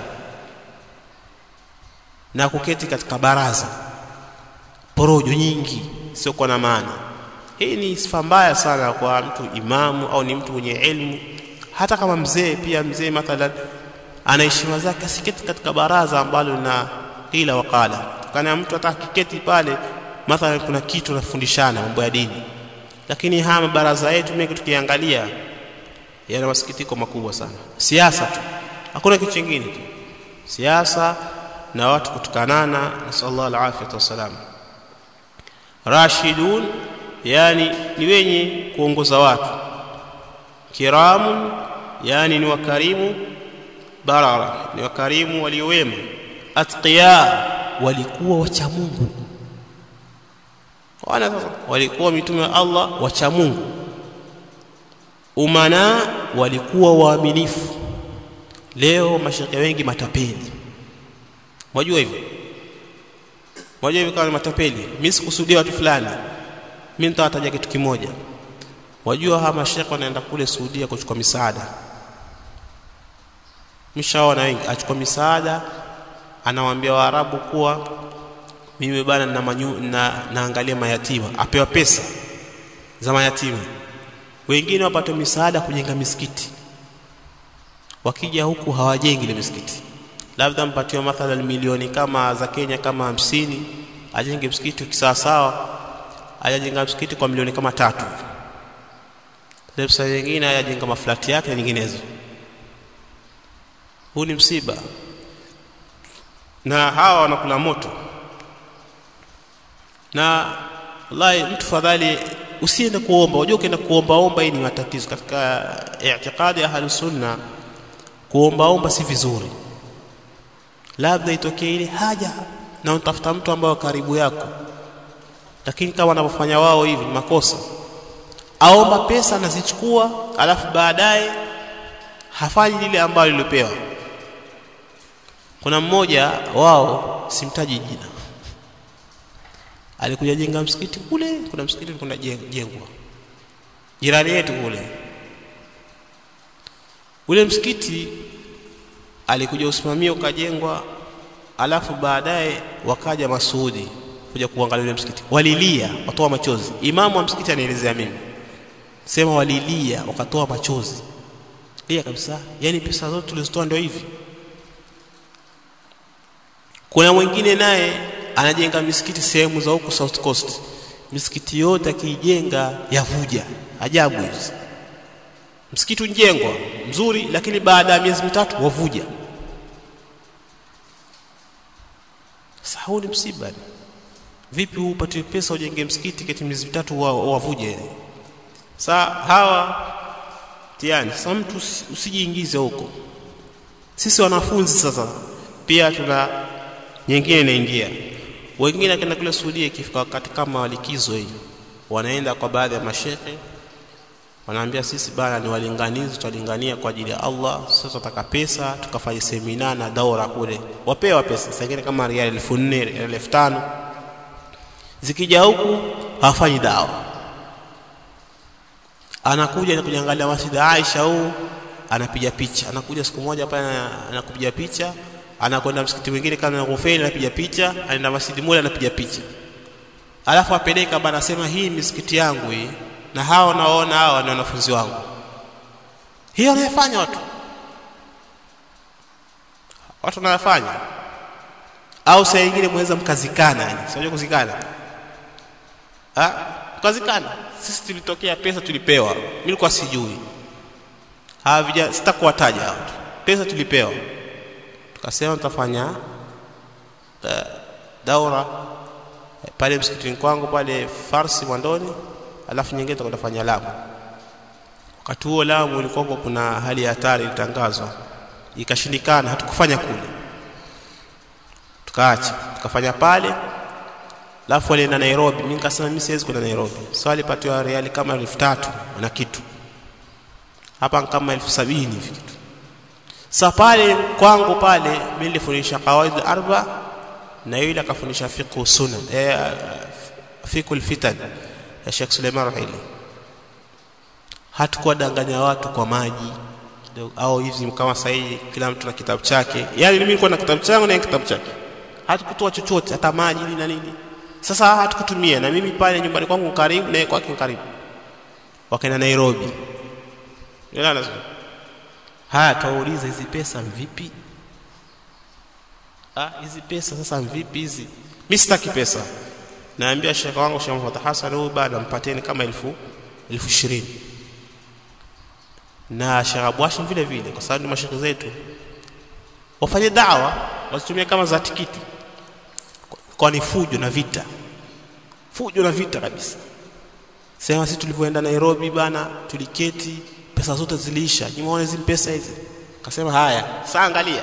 na kuketi katika baraza porojo nyingi sio kwa na maana hii ni sifa mbaya sana kwa mtu imamu au ni mtu mwenye elimu hata kama mzee pia mzee mathalan ana heshima zake asiketi katika baraza ambalo lina kila wakala kana mtu atakiketi pale mathalan kuna kitu nafundishana mambo ya dini lakini haya mabaraza yetu mengi tukiangalia yana masikitiko makubwa sana siasa tu hakuna kitu kingine tu siasa na watu kutukanana nasallallahu alafiyata wassalam rashidun yani ni wenye kuongoza watu kiramun yani ni wakarimu barara ni wakarimu waliowema atqiya walikuwa wacha Mungu wana sasa walikuwa mitume wa Allah wacha Mungu umana walikuwa waaminifu leo mashaka wengi matapeli Mwajua hivyo? Mwajua hivyo kama matapeli. Mimi sikusudia watu fulani. Mimi nitawataja kitu kimoja. Wajua hawa mashekhe wanaenda kule Saudia kuchukua misaada. Mshaona wengi achukua misaada anawaambia Waarabu kuwa mimi bana na, manyu, na naangalia mayatima apewa pesa za mayatima. Wengine wapate misaada kujenga misikiti. Wakija huku hawajengi ile misikiti labda mpatiwa mathalan milioni kama za Kenya kama hamsini ajenge msikiti kisawasawa ajajenga msikiti kwa milioni kama tatu pesa nyingine ajajenga maflati yake na nyinginezo huu ni msiba na hawa wanakula moto na wallahi mtu fadhali usiende kuomba unajua ukienda kuomba omba hii ni matatizo katika i'tiqadi ya ahlus sunna kuomba omba si vizuri labda itokee ile haja na utafuta mtu ambaye karibu yako lakini kama wanavyofanya wao hivi ni makosa aomba pesa anazichukua alafu baadaye hafanyi lile ambalo lilipewa kuna mmoja wao simtaji jina alikuja jenga msikiti kule kuna msikiti kuna jengwa jirani yetu kule ule msikiti alikuja usimamia ukajengwa alafu baadaye wakaja Masudi kuja kuangalia ule msikiti walilia watoa machozi imamu wa msikiti anaelezea mimi sema walilia wakatoa machozi lia kabisa yani pesa zote tulizitoa ndio hivi kuna mwingine naye anajenga misikiti sehemu za huko South Coast misikiti yote akiijenga yavuja ajabu hizi msikiti unjengwa mzuri lakini baada ya miezi mitatu wavuja sasa huu ni msiba vipi upate pesa ujenge msikiti kati miezi mitatu wavuje saa hawa tiani sasa mtu usijiingize huko sisi wanafunzi sasa pia tuna nyingine inaingia wengine akaenda kule Saudia ikifika wakati kama likizo hii wanaenda kwa baadhi ya mashehe wanaambia sisi bana ni walinganizi tutalingania kwa ajili ya Allah sasa tutaka pesa tukafanya semina na daura kule wapewa pesa sasa kama riali 4000 riali 5000 zikija huku hawafanyi dawa anakuja na kujangalia masjid Aisha huu anapiga picha anakuja siku moja pale anakupiga picha anakwenda msikiti mwingine kama Ghufeni anapiga picha anaenda masjid moja anapiga picha alafu apeleka bana sema hii misikiti yangu hii na hao naona hao ni wanafunzi wangu hiyo wanayofanya watu watu wanayofanya au saa nyingine mweza mkazikana yani sio kuzikana ah mkazikana sisi tulitokea pesa tulipewa mimi nilikuwa sijui hawa vijana sitakuwataja hao pesa tulipewa tukasema tutafanya uh, daura pale msikitini kwangu pale Farsi Mwandoni alafu nyingine tutakafanya Lamu wakati huo Lamu ilikuwa kuna hali ya hatari ilitangazwa ikashindikana hatukufanya kule tukaacha tukafanya pale alafu alienda Nairobi mimi nikasema mimi siwezi kwenda Nairobi so alipatiwa reali kama elfu tatu na kitu hapa kama elfu sabini hivi kitu sasa pale kwangu pale mimi nilifundisha qawaid arba na yule akafundisha fiqh sunan eh fiqh alfitan ya Sheikh Suleiman Rahili hatakuwa danganya watu kwa maji au hivi kama sahihi kila mtu na kitabu chake yani mimi nilikuwa na kitabu changu na kitabu chake hatukutoa chochote hata maji nini na nini sasa hatukutumia na mimi pale nyumbani kwangu karibu na kwake karibu wakaenda Nairobi Nilala haya kauliza hizi pesa vipi ah hizi pesa sasa vipi hizi mimi sitaki pesa naambia shekha wangu Sheikh Muhammad Hassan huyu bado mpateni kama elfu elfu ishirini na Sheikh Abwashi vile vile kwa sababu ni mashekhe zetu wafanye dawa wasitumie kama za tikiti kwa ni fujo na vita fujo na vita kabisa sema sisi tulipoenda Nairobi bana tuliketi pesa zote ziliisha nimeona hizi pesa hizi akasema haya sasa angalia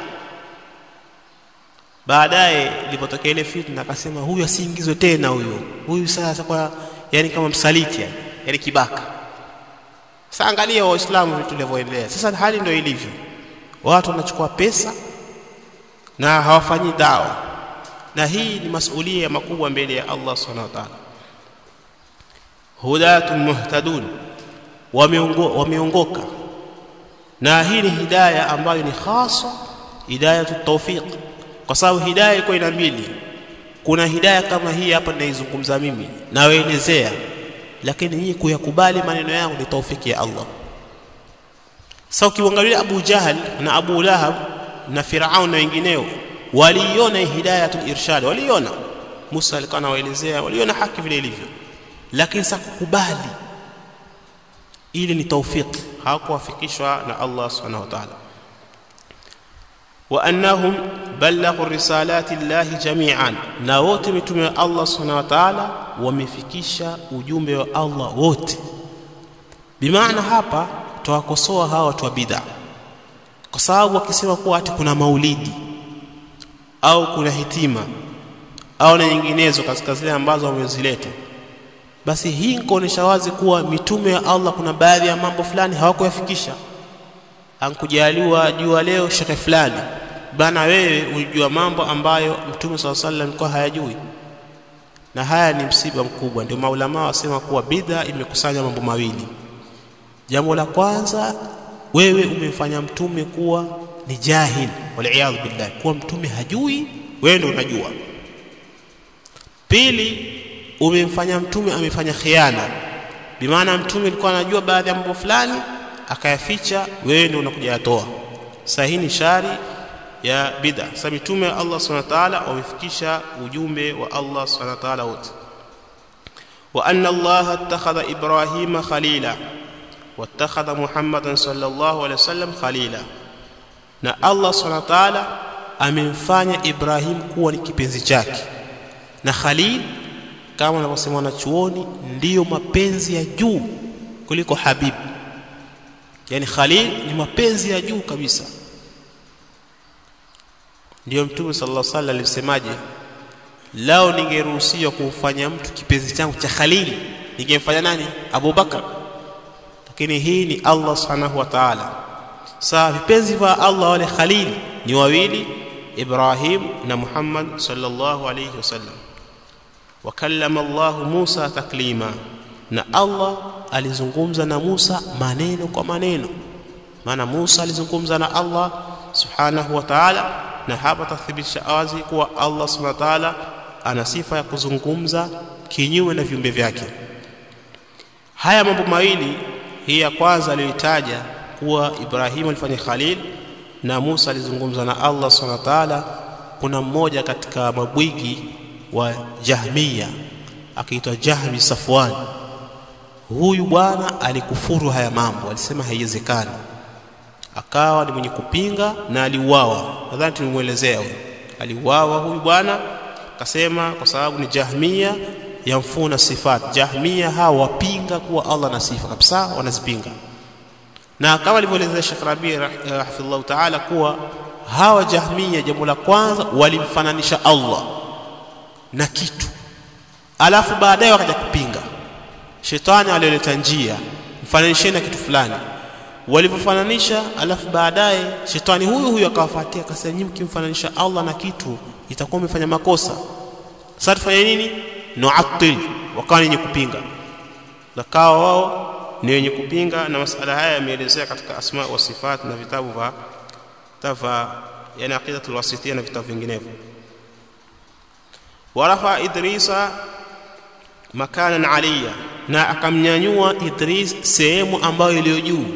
baadaye ilipotokea ile fitna akasema huyu asiingizwe tena huyo huyu sasa kwa yani kama msaliti yani, yani kibaka sasa angalia waislamu vitu vilivyoendelea sasa hali ndio ilivyo watu wanachukua pesa na hawafanyi dawa na hii ni masulia makubwa mbele ya Allah subhanahu wa ta'ala hudatun muhtadun wameongoka na hii ni hidayah ambayo ni khasa hidayatu tawfiq kwa sababu hidayah iko ina mbili kuna hidayah kama hii hapa ninaizungumza mimi nawaelezea lakini hii kuyakubali maneno yangu ni taufiki ya Allah sasa ukiangalia Abu Jahal na Abu Lahab na Firaun na wengineo waliiona hidayatul irshad waliiona Musa alikuwa anawaelezea waliona haki vile ilivyo lakini sasa kukubali ili ni taufiki hawakuwafikishwa na Allah subhanahu wa ta'ala wa annahum balaghu risalati llahi jami'an na wote mitume wa Allah subhanahu wa ta'ala wamefikisha ujumbe wa Allah wote bimaana hapa tuwakosoa hawa watu wa bid'a kwa sababu wakisema kuwa ati kuna maulidi au kuna hitima au na nyinginezo katika zile ambazo wamezileta basi hii kuonesha wazi kuwa mitume ya Allah kuna baadhi ya mambo fulani hawakuyafikisha ankujaliwa jua leo shekhe fulani bana wewe unajua mambo ambayo mtume swalla sallam alikuwa hayajui na haya ni msiba mkubwa ndio maulama wasema kuwa bidha imekusanya mambo mawili jambo la kwanza wewe umemfanya mtume kuwa ni jahil wal billah kuwa mtume hajui wewe ndio unajua pili umemfanya mtume amefanya khiana bimaana mtume alikuwa anajua baadhi ya mambo fulani akayaficha wewe ndio unakuja yatoa sasa hii ni shari ya bid'a sasa mitume wa Allah subhanahu wa ta'ala wamefikisha ujumbe wa Allah subhanahu wa ta'ala wote wa anna Allah attakhadha Ibrahima khalila wattakhadha Muhammadan sallallahu alaihi wasallam khalila na Allah subhanahu wa ta'ala amemfanya Ibrahim kuwa ni kipenzi chake na khalil kama wanavyosema wanachuoni ndiyo mapenzi ya juu kuliko habib yani khalil ni mapenzi ya juu kabisa ndiyo mtume sallallahu alaihi wasallam alisemaje lao ningeruhusiwa kumfanya mtu kipenzi changu cha khalil ningemfanya nani Abu Bakar lakini hii ni Allah subhanahu wa ta'ala saa vipenzi vya Allah wale khalil ni wawili Ibrahim na Muhammad sallallahu alayhi wasallam wakallama Allah Musa taklima na Allah alizungumza na Musa maneno kwa maneno maana Musa alizungumza na Allah subhanahu wa ta'ala na hapa tathibitisha wazi kuwa Allah subhanahu wa ta'ala ana sifa ya kuzungumza kinyume na viumbe vyake haya mambo mawili hii ya kwanza aliyotaja kuwa Ibrahim alifanya khalil na Musa alizungumza na Allah subhanahu wa ta'ala kuna mmoja katika mabwigi wa Jahmiya akiitwa Jahmi Safwan huyu bwana alikufuru haya mambo alisema haiwezekani akawa ni mwenye kupinga na aliuawa nadhani tulimwelezea huyu aliuawa huyu bwana akasema kwa sababu ni Jahmiya yamfuna sifat Jahmiya hawa wapinga kuwa Allah na sifa kabisa wanazipinga na kama alivyoelezea Sheikh Rabi rahimahullah ta'ala kuwa hawa Jahmiya jambo la kwanza walimfananisha Allah na kitu alafu baadaye wakaja kupinga shetani alioleta njia mfananisheni na kitu fulani walivyofananisha alafu baadaye shetani huyu huyu akawafuatia akasema nyinyi mkimfananisha Allah na kitu itakuwa umefanya makosa sasa tufanye nini nu'attil wakawa wenye kupinga wakawa wao ni wenye kupinga na masala haya yameelezea katika asma wa sifat na vitabu vya tafa yani aqidatul wasitiyya na vitabu vinginevyo warafa idrisa makanan aliya na akamnyanyua Idris sehemu ambayo iliyo juu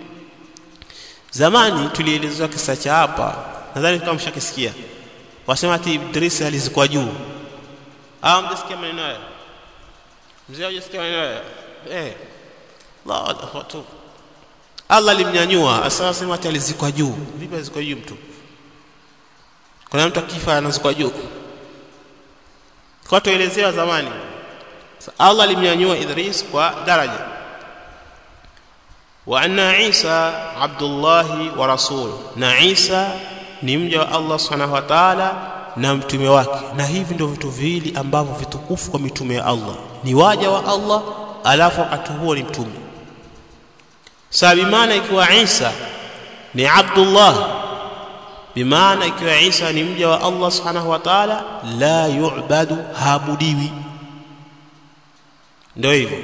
zamani tulielezewa kisa cha hapa nadhani kama mshakisikia wasema ati Idris alizikwa juu au mjasikia maneno haya mzee hujasikia maneno haya eh la watu Allah alimnyanyua asa sema ati alizikwa juu vipi alizikwa juu mtu kuna mtu akifa anazikwa juu kwa tuelezewa zamani Allah alimnyanyua Idris kwa daraja wa anna Isa Abdullah wa rasul na Isa ni mja wa Allah subhanahu wa ta'ala na mtume wake na hivi ndio vitu viwili ambavyo vitukufu kwa mitume ya Allah ni waja wa Allah alafu wakati huo ni mtume sababu maana ikiwa Isa ni Abdullah bimaana ikiwa Isa ni mja wa Allah subhanahu wa ta'ala la yu'badu habudiwi ndio hivyo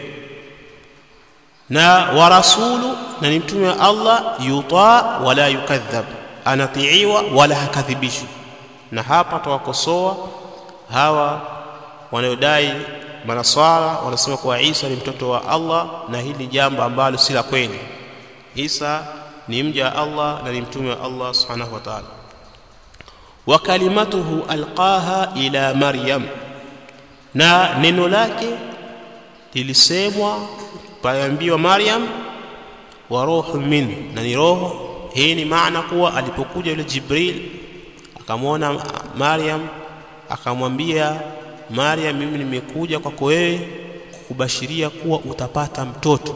na wa rasulu na ni mtume wa Allah yuta wala yukadhab anatiiwa wala hakadhibishwi na hapa tawakosoa hawa wanaodai manaswara wanasema kuwa Isa ni mtoto wa Allah na hili jambo ambalo si la kweli Isa ni mja wa Allah na ni mtume wa Allah subhanahu wa ta'ala wa kalimatuhu alqaha ila Maryam na neno lake lilisemwa paambiwa Maryam wa ruhu min na ni roho hii ni maana kuwa alipokuja yule Jibril akamwona Maryam akamwambia Maryam mimi nimekuja kwako wewe kukubashiria kuwa utapata mtoto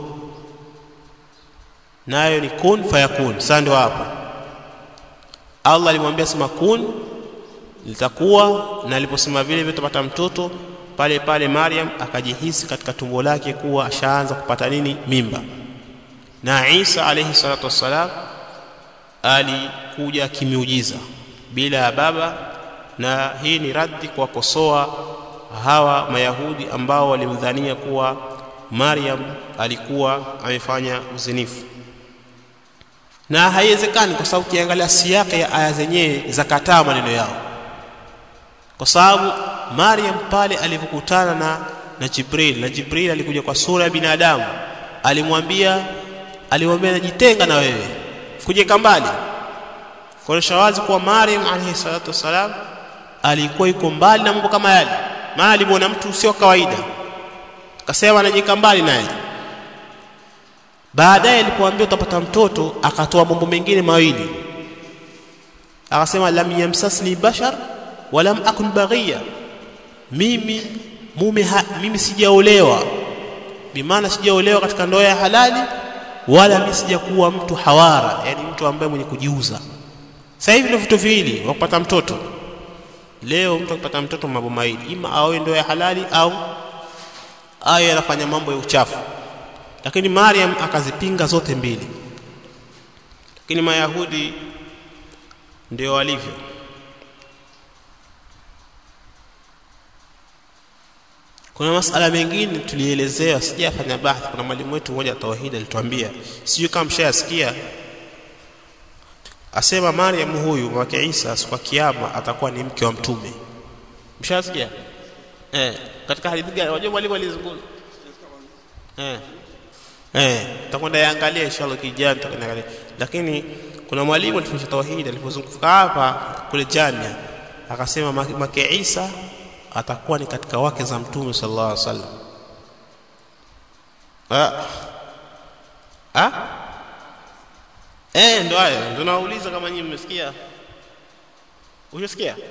nayo ni kun fayakun sasa ndio hapo Allah alimwambia sema kun litakuwa na aliposema vile vile utapata mtoto pale pale Maryam akajihisi katika tumbo lake kuwa ashaanza kupata nini mimba na Isa alayhi salatu wassalam alikuja kimiujiza bila ya baba na hii ni raddi kwa kosoa hawa mayahudi ambao walimdhania kuwa Maryam alikuwa amefanya uzinifu na haiwezekani kwa sababu ukiangalia siyaka ya aya zenyewe zakataa maneno yao kwa sababu Maryam pale alipokutana na na Jibril na Jibril alikuja kwa sura ya binadamu alimwambia alimwambia najitenga na wewe kujeka mbali kuonyesha wazi kuwa Maryam alayhi salatu wasalam alikuwa yuko mbali na mambo kama yale maana alimwona mtu sio kawaida akasema anajika mbali naye baadaye alipoambia utapata mtoto akatoa mambo mengine mawili akasema lam yamsasni bashar walam akun baghiya mimi mume ha, mimi sijaolewa bimaana sijaolewa katika ndoa ya halali wala mimi sijakuwa mtu hawara yani mtu ambaye mwenye kujiuza sasa hivi ndio vitu viwili wa kupata mtoto leo mtu akipata mtoto mambo mawili ima aoe ndoa ya halali au awe anafanya mambo ya uchafu lakini Maryam akazipinga zote mbili lakini mayahudi ndio walivyo kuna masala mengine tulielezewa sijafanya bahthi kuna mwalimu wetu mmoja tauhid alituambia sijui kama mshayasikia asema Maryam huyu wake Isa siku kiyama atakuwa ni mke wa mtume mshasikia eh katika hadithi gani unajua mwalimu alizungumza eh eh tutakwenda yaangalia inshallah kijana tutakwenda lakini kuna mwalimu alifundisha tauhid alipozunguka hapa kule jamia akasema make Isa atakuwa ni katika wake za mtume sallallahu alaihi wasallam ah ah eh ndo hayo ndo nauliza kama nyinyi mmesikia Unasikia?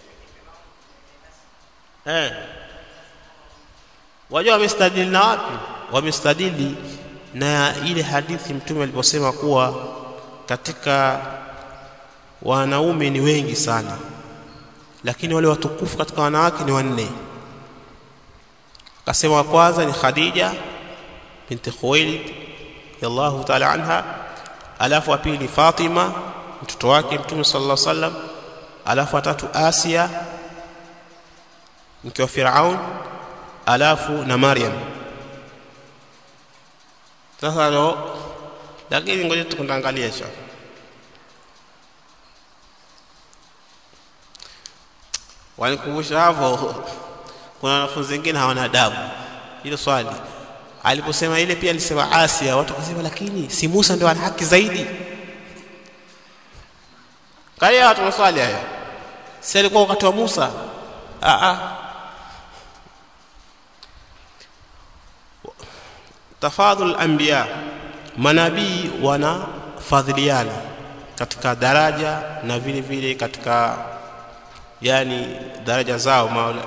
Eh. Wajua wamestadili na wapi? Wamestadili na ile hadithi mtume aliposema kuwa katika wanaume ni wengi sana lakini wale watukufu katika wanawake ni wanne akasema wa kwanza ni Khadija binti Khuwailid radhiallahu ta'ala anha alafu wa pili Fatima mtoto wake mtume sallallahu alaihi wasallam alafu watatu Asia mke wa Firaun alafu na Maryam sasa ndo lakini ngoja tukundangalia cha walikumbusha hapo kuna wanafunzi wengine hawana adabu hilo swali aliposema ile pia alisema Asia watu wakasema lakini si Musa ndio ana haki zaidi kalia watu maswali haya si alikuwa wakati wa Musa a a tafadhul anbiya manabii wanafadhiliana katika daraja na vile vile katika yani daraja zao maula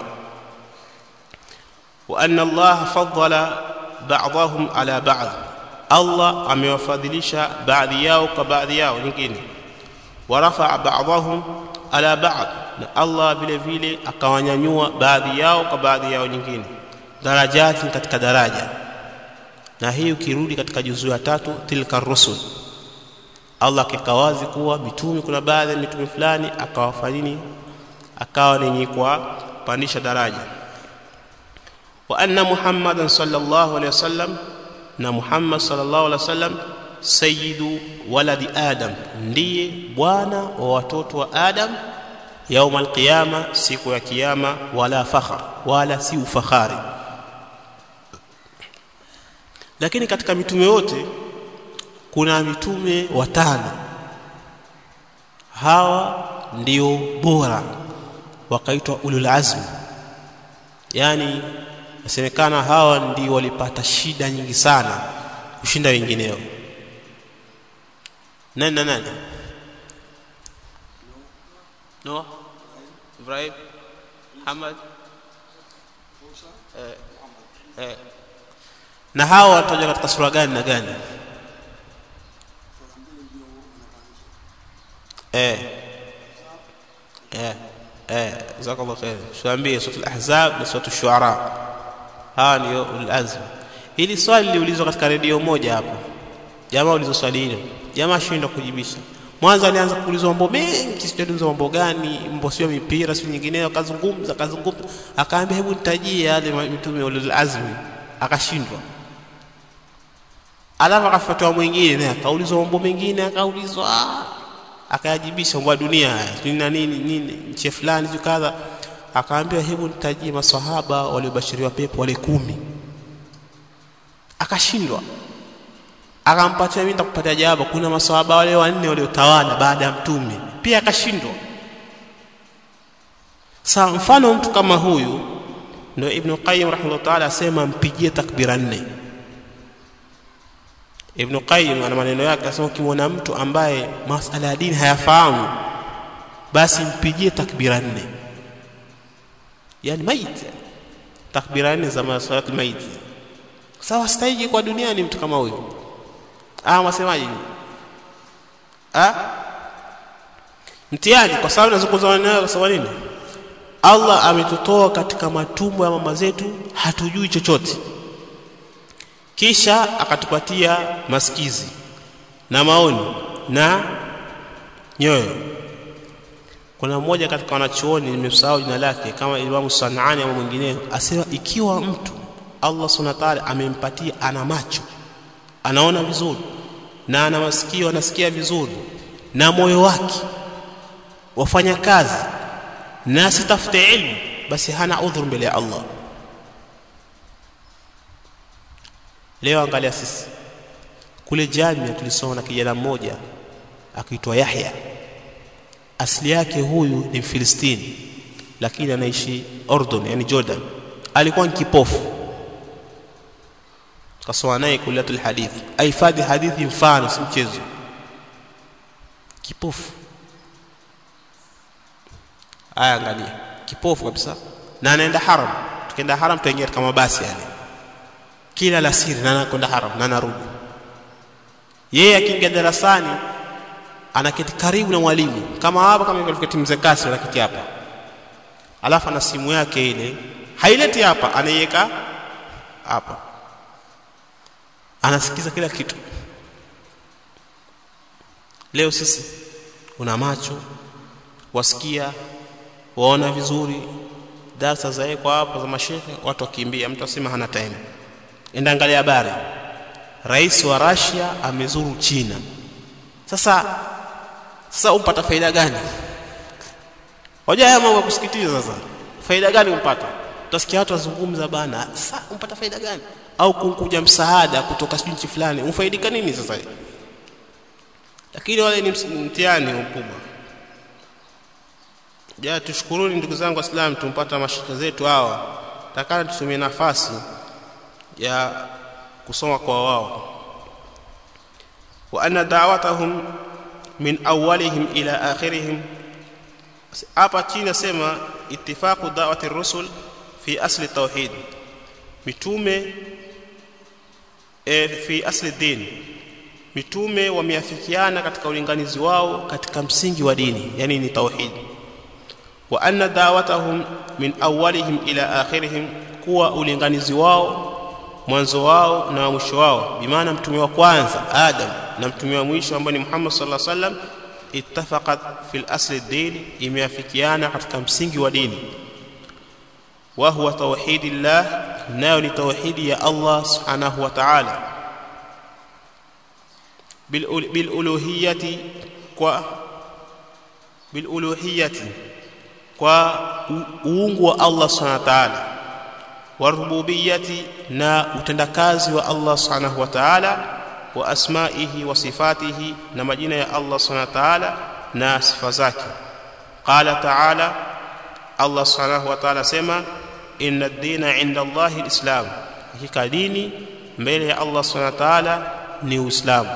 wa anna Allah faddala ba'dahum ala ba'd Allah amewafadhilisha baadhi yao kwa baadhi yao nyingine warafa'a ba'dahum ala ba'd na Allah vile vile akawanyanyua baadhi yao kwa baadhi yao nyingine darajati katika daraja na hii ukirudi katika juzu ya tatu tilka rusul Allah akikawazi kuwa mitume kuna baadhi ya mitume fulani akawafanyini akawa nenye kwa pandisha daraja wa anna muhammadan sallallahu alaihi wasallam na muhammad sallallahu alaihi wasallam sayyidu waladi adam ndiye bwana wa watoto wa adam yaum alqiyama siku ya kiyama wala fakhar wala si ufakhari lakini katika mitume wote kuna mitume watano hawa ndio bora wakaitwa ulul azmi yani nasemekana hawa ndio walipata shida nyingi sana kushinda wengineo nani na nani Noah Ibrahim Muhammad eh, eh. na hawa wataja katika sura gani na gani eh eh eh jazakallahu khair tuambie sura al-ahzab na sura ash-shu'ara hawa ndio al-azm hili swali liliulizwa katika redio moja hapo jamaa ulizo swali hilo jamaa shindwa kujibisha mwanzo alianza kuulizwa mambo mengi sijui mambo gani mambo sio mipira sio nyingineyo akazungumza akazungumza akaambia hebu nitajie yale mitume ulul azmi akashindwa alafu akafuatwa mwingine naye akaulizwa mambo mengine akaulizwa akayajibisha mambo ya dunia haya na nini nini nchi fulani juu kadha akaambiwa hebu nitajie maswahaba waliobashiriwa pepo wale kumi akashindwa akampatia mimi nitakupatia jawabu kuna maswahaba wale wanne waliotawala baada ya mtume pia akashindwa sa mfano mtu kama huyu ndio ibn qayyim rahimahullah ta'ala asema mpigie takbira nne ibn qayyim ana maneno yake asema ukimwona mtu ambaye masala ya dini hayafahamu basi mpigie takbira nne yani maiti takbira nne za masalatul maiti sawa stahiki kwa duniani mtu kama huyu ah mwasemaje ah mtihani kwa sababu nazungumza maneno kwa sababu nini Allah ametutoa katika matumbo ya mama zetu hatujui chochote kisha akatupatia masikizi na maoni na nyoyo kuna mmoja katika wanachuoni nimesahau jina lake kama Imam Sanani au mwingineo asema ikiwa mtu Allah Subhanahu wa ta'ala amempatia ana macho anaona vizuri na ana masikio anasikia vizuri na moyo wake wafanya kazi na asitafute ilmu basi hana udhuru mbele ya Allah leo angalia sisi kule jamia tulisoma na kijana mmoja akiitwa Yahya asili yake huyu ni Mfilistini lakini anaishi Ordon yani Jordan alikuwa ni kipofu kasoma naye kuliatul hadithi ahifadhi hadithi mfano si mchezo kipofu aya angalia kipofu kabisa na anaenda haram tukienda haram tuingia katika mabasi yale kila la siri na anakwenda haram na anarudi yeye akiingia darasani anaketi karibu na mwalimu kama hapa kama ilivyo mzee kasi anaketi hapa alafu ana simu yake ile haileti hapa anaiweka hapa anasikiza kila kitu leo sisi una macho wasikia waona vizuri darasa za kwa hapa za mashehe watu wakimbia mtu asema hana time enda angalia habari rais wa Russia amezuru China sasa sasa umpata faida gani hoja haya mambo ya kusikitiza sasa faida gani umpata utasikia watu wazungumza bana sasa umpata faida gani au kunkuja msaada kutoka nchi fulani ufaidika nini sasa lakini wale ni mtihani mkubwa ja tushukuruni ndugu zangu waislamu tumpata mashaka zetu hawa takana tutumie nafasi ya kusoma kwa wao wa anna da'watahum min awwalihim ila akhirihim hapa chini nasema ittifaqu da'wati rusul fi asli tauhid mitume e, fi asli din mitume wameafikiana katika ulinganizi wao katika msingi wa dini yani ni tauhid wa anna da'watahum min awwalihim ila akhirihim kuwa ulinganizi wao mwanzo wao na mwisho wao bimaana mtume wa kwanza adam na mtume wa mwisho ambaye ni Muhammad sallallahu alaihi wasallam ittafaqat fil asli din imeafikiana katika msingi wa dini wa huwa tauhidillah nayo ni tauhidi ya Allah subhanahu wa ta'ala bil uluhiyati kwa bil uluhiyati kwa uungu wa Allah subhanahu wa ta'ala wa rububiyyati na utendakazi wa Allah subhanahu wa ta'ala wa asma'ihi wa sifatihi na majina ya Allah subhanahu wa ta'ala na sifa zake qala ta'ala Allah subhanahu wa ta'ala sema inna ad-dina 'inda Allah al-islam hakika dini mbele ya Allah subhanahu wa ta'ala ni uislamu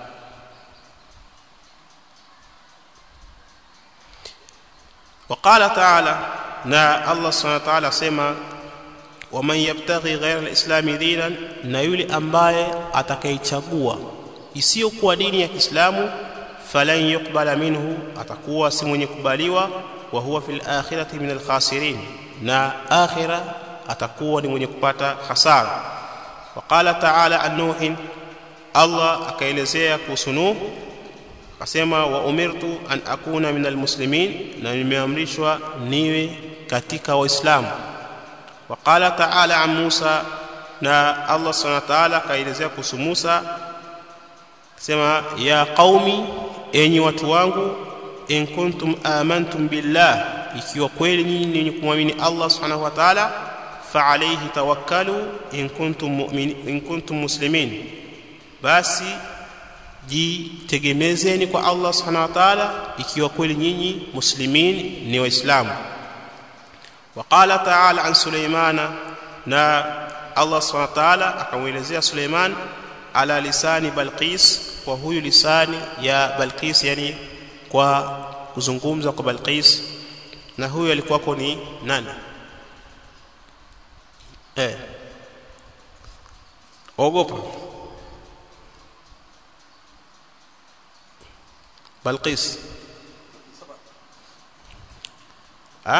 وقال تعالى نا الله سبحانه وتعالى سما ومن يبتغي غير الاسلام دينا na yule ambaye atakayechagua isiyokuwa dini ya Kiislamu falan yuqbala minhu atakuwa si mwenye kubaliwa wa huwa fil akhirati min al-khasirin na akhira atakuwa ni mwenye kupata hasara waqala ta'ala an-nuh Allah akaelezea kuhusu Nuh akasema wa umirtu an akuna min almuslimin na nimeamrishwa niwe katika waislamu waqala ta'ala an Musa na Allah subhanahu wa ta'ala kaelezea kuhusu Musa sema ya qaumi enyi watu wangu in kuntum amantum billah ikiwa kweli nyinyi ni wenye kumwamini Allah subhanahu wa ta'ala fa alayhi tawakkalu in kuntum mu'minin in kuntum muslimin basi jitegemezeni kwa Allah subhanahu wa ta'ala ikiwa kweli nyinyi muslimin ni waislamu waqala ta'ala an sulaimana na Allah subhanahu wa ta'ala akamwelezea Suleiman ala lisani Balqis kwa huyu lisani ya Balqis yani kwa kuzungumza kwa Balqis na huyu alikuwa ni nani eh ogopa Balqis ah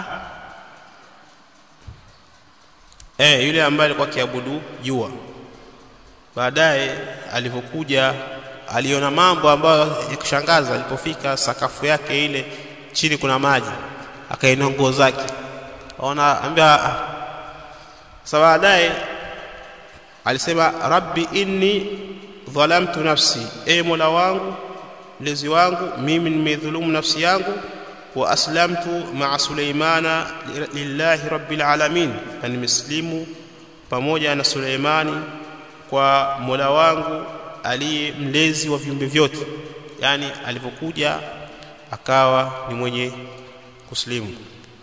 eh yule ambaye alikuwa kiabudu jua baadaye alipokuja aliona mambo ambayo ya kushangaza alipofika sakafu yake ile chini kuna maji akainua nguo zake aona ambia sasa baadaye alisema rabbi inni dhalamtu nafsi e mola wangu mlezi wangu mimi nimedhulumu nafsi yangu wa aslamtu ma'a Suleimana lillahi rabbil alamin na nimeslimu pamoja na Suleimani kwa Mola wangu aliye mlezi wa viumbe vyote yani alipokuja akawa ni mwenye kuslimu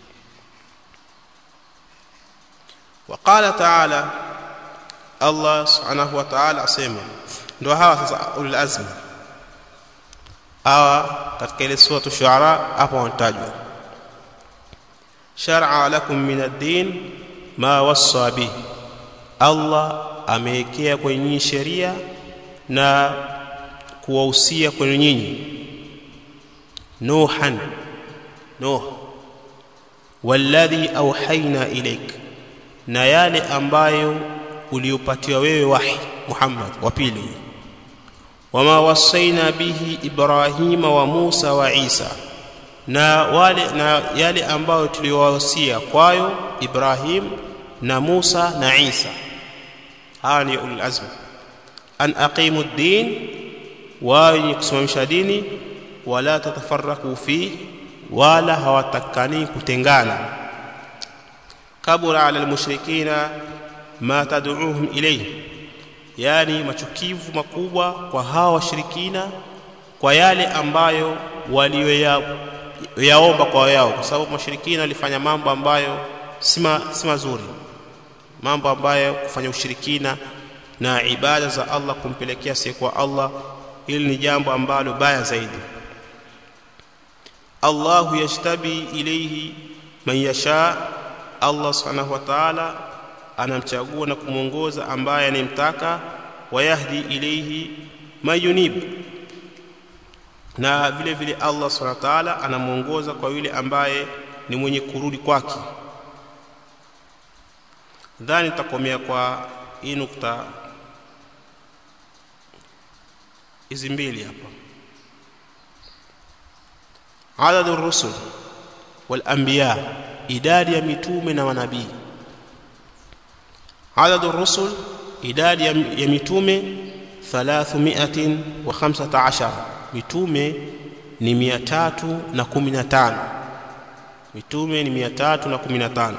وقال تعالى Allah subhanahu wa ta'ala asema ndio hawa sasa ulul azmi hawa katika ile sura shuara hapo wanatajwa shar'a lakum min ad-din ma wassa bi Allah amewekea kwenye nyinyi sheria na kuwahusia kwenye nyinyi nuhan nuh walladhi awhayna ilayk na yale ambayo uliopatiwa wewe wahi Muhammad wa pili wama wasaina bihi Ibrahima wa Musa wa Isa na wale na yale ambayo tuliwahusia kwayo Ibrahim na Musa na Isa hawa ni ulul azm an aqimu ad-din wa kusimamisha dini wala tatafarraku fi wala hawatakani kutengana kabura ala almushrikina ma tad'uuhum ilayhi yani machukivu makubwa kwa hawa washirikina kwa yale ambayo walioyaomba kwa yao kwa sababu mashirikina walifanya mambo ambayo si mazuri mambo ambayo kufanya ushirikina na ibada za Allah kumpelekea kwa Allah hili ni jambo ambalo baya zaidi Allahu yashtabi ilayhi man yasha Allah subhanahu wa ta'ala anamchagua na kumwongoza ambaye anemtaka wayahdi ilayhi mayunib na vile vile Allah subhanahu wa ta'ala anamuongoza kwa yule ambaye ni mwenye kurudi kwake dhani takomea kwa hii nukta hizi mbili hapa adadu rusul wal anbiya idadi ya mitume na manabii adadu rusul idadi ya mitume 315 mitume ni 315 mitume ni 315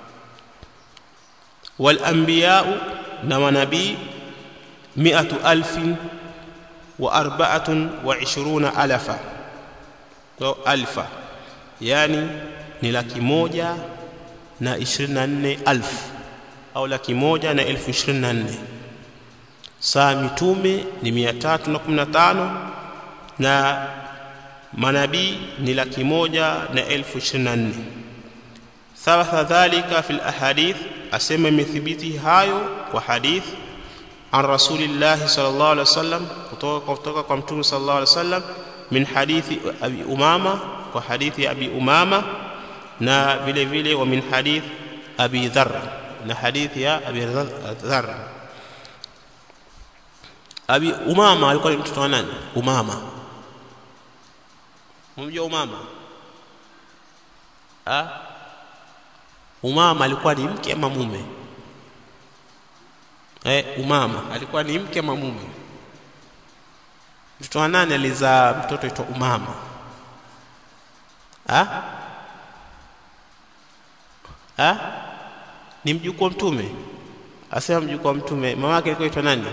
wal anbiya na manabii 100000 wa arba'atun wa 20 alafa alfa yani ni laki moja na ishirini na nne alfu au laki moja na elfu ishirini na nne saa mitume ni mia tatu na kumi na tano na manabii ni laki moja na elfu ishirini na nne thabatha dhalika fi lahadith asema imethibiti hayo kwa hadith an rasulillahi sallallahu alaihi wasallam kutoka kutoka kwa mtume sallallahu alaihi wasallam min hadithi abi umama kwa hadithi ya abi umama na vile vile wa min hadith abi dharr na hadithi ya abi dharr abi umama alikuwa ni mtoto wa nani umama mumjua umama ha? umama alikuwa ni mke ama mume eh umama alikuwa ni mke ama mume mtoto wa nani alizaa mtoto aitwa umama ha? ha? ni mjukuu wa mtume asema mjukuu wa mtume mama yake alikuwa aitwa nani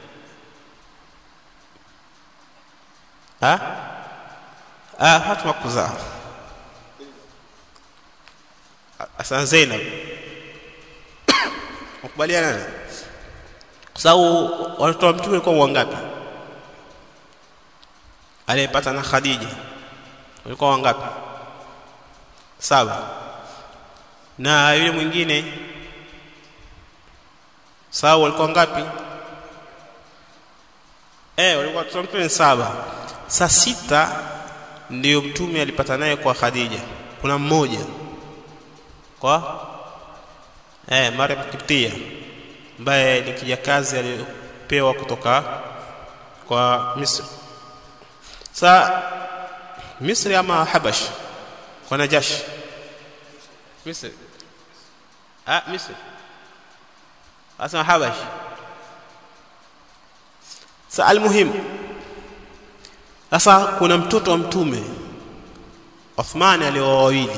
ha? ah Fatuma kuzaa Hasan Zainab mkubaliana nani kwa sababu watoto wa mtume walikuwa wangapi aliyepata na Khadija walikuwa wangapi saba na yule mwingine sawa walikuwa ngapi eh walikuwa watoto wa mtume saba saa sita ndio mtume alipata naye kwa Khadija kuna mmoja kwa eh Maryam Kiptia ambaye ni kijakazi aliyopewa kutoka kwa Misri sa Misri ama Habash kwa Najash Misri ah Misri asema Habash sa almuhim sasa kuna mtoto wa mtume Uthman alioa wawili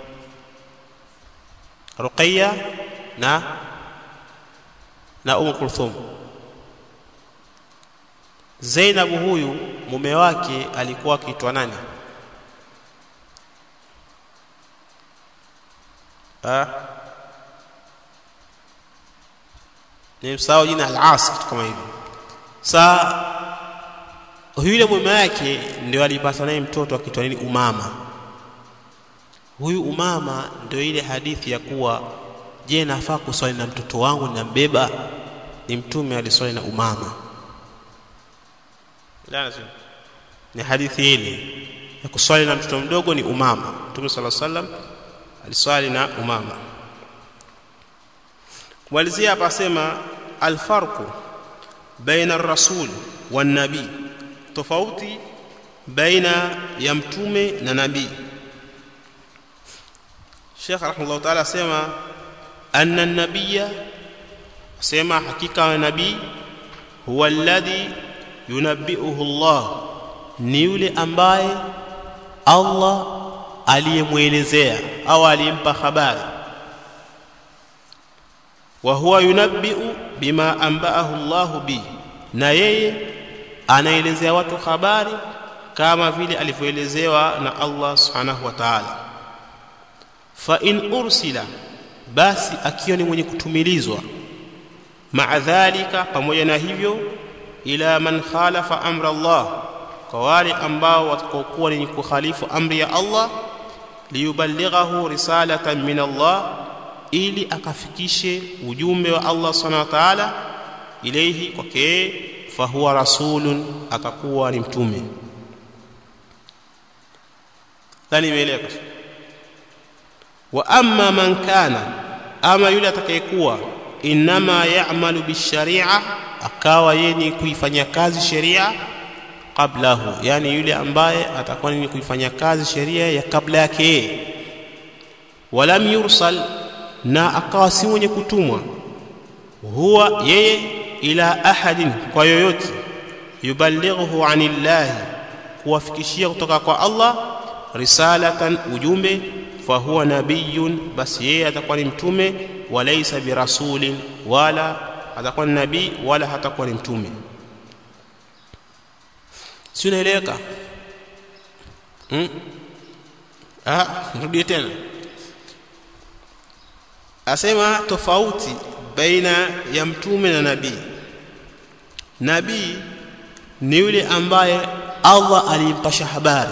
Ruqayya na na Umm Kulthum Zainab huyu mume wake alikuwa akiitwa nani ah nimsahau jina al-As kitu kama hivyo saa yule mume yake ndio alipata naye mtoto akitwa nini umama huyu umama ndio ile hadithi ya kuwa je nafaa kuswali na mtoto wangu ninambeba ni mtume aliswali na umama ni hadithi ile ya kuswali na mtoto mdogo ni umama mtume sala sallam aliswali na umama kumalizia hapa asema alfarqu baina ar-rasul wan nabii tofauti baina ya mtume na nabii Sheikh rahimahullah ta'ala asema anna an-nabiyya asema hakika wa nabii huwa alladhi yunabbi'uhu Allah ni yule ambaye Allah aliyemwelezea au aliyempa habari wa huwa yunabbi'u bima anba'ahu Allah bi na yeye anaelezea watu habari kama vile alivyoelezewa na Allah subhanahu wa ta'ala fa in ursila basi akiwa ni mwenye kutumilizwa maa dhalika pamoja na hivyo ila man khalafa amra Allah kwa wale ambao watakaokuwa ni kukhalifu amri ya Allah liyuballighahu risalatan min Allah ili akafikishe ujumbe wa Allah subhanahu wa ta'ala ilayhi kwake fahuwa rasulun atakuwa ni mtume dhani imeeleka wa amma man kana ama yule atakayekuwa inma ya'malu bisharia akawa yeye kuifanyia kazi sheria qablahu yani yule ambaye atakuwa ni kuifanyia kazi sheria ya kabla yake walam yursal na akawa si mwenye kutumwa huwa yeye ila ahadin kwa yoyote yuballighuhu anillahi kuwafikishia kutoka kwa Allah risalatan ujumbe fahuwa nabiyun basi yeye atakuwa ni mtume walaysa birasulin wala atakuwa ni nabii wala hatakuwa ni mtume si unaeleweka hmm? ah nirudie tena asema tofauti baina ya mtume na nabii nabii ni yule ambaye Allah alimpasha habari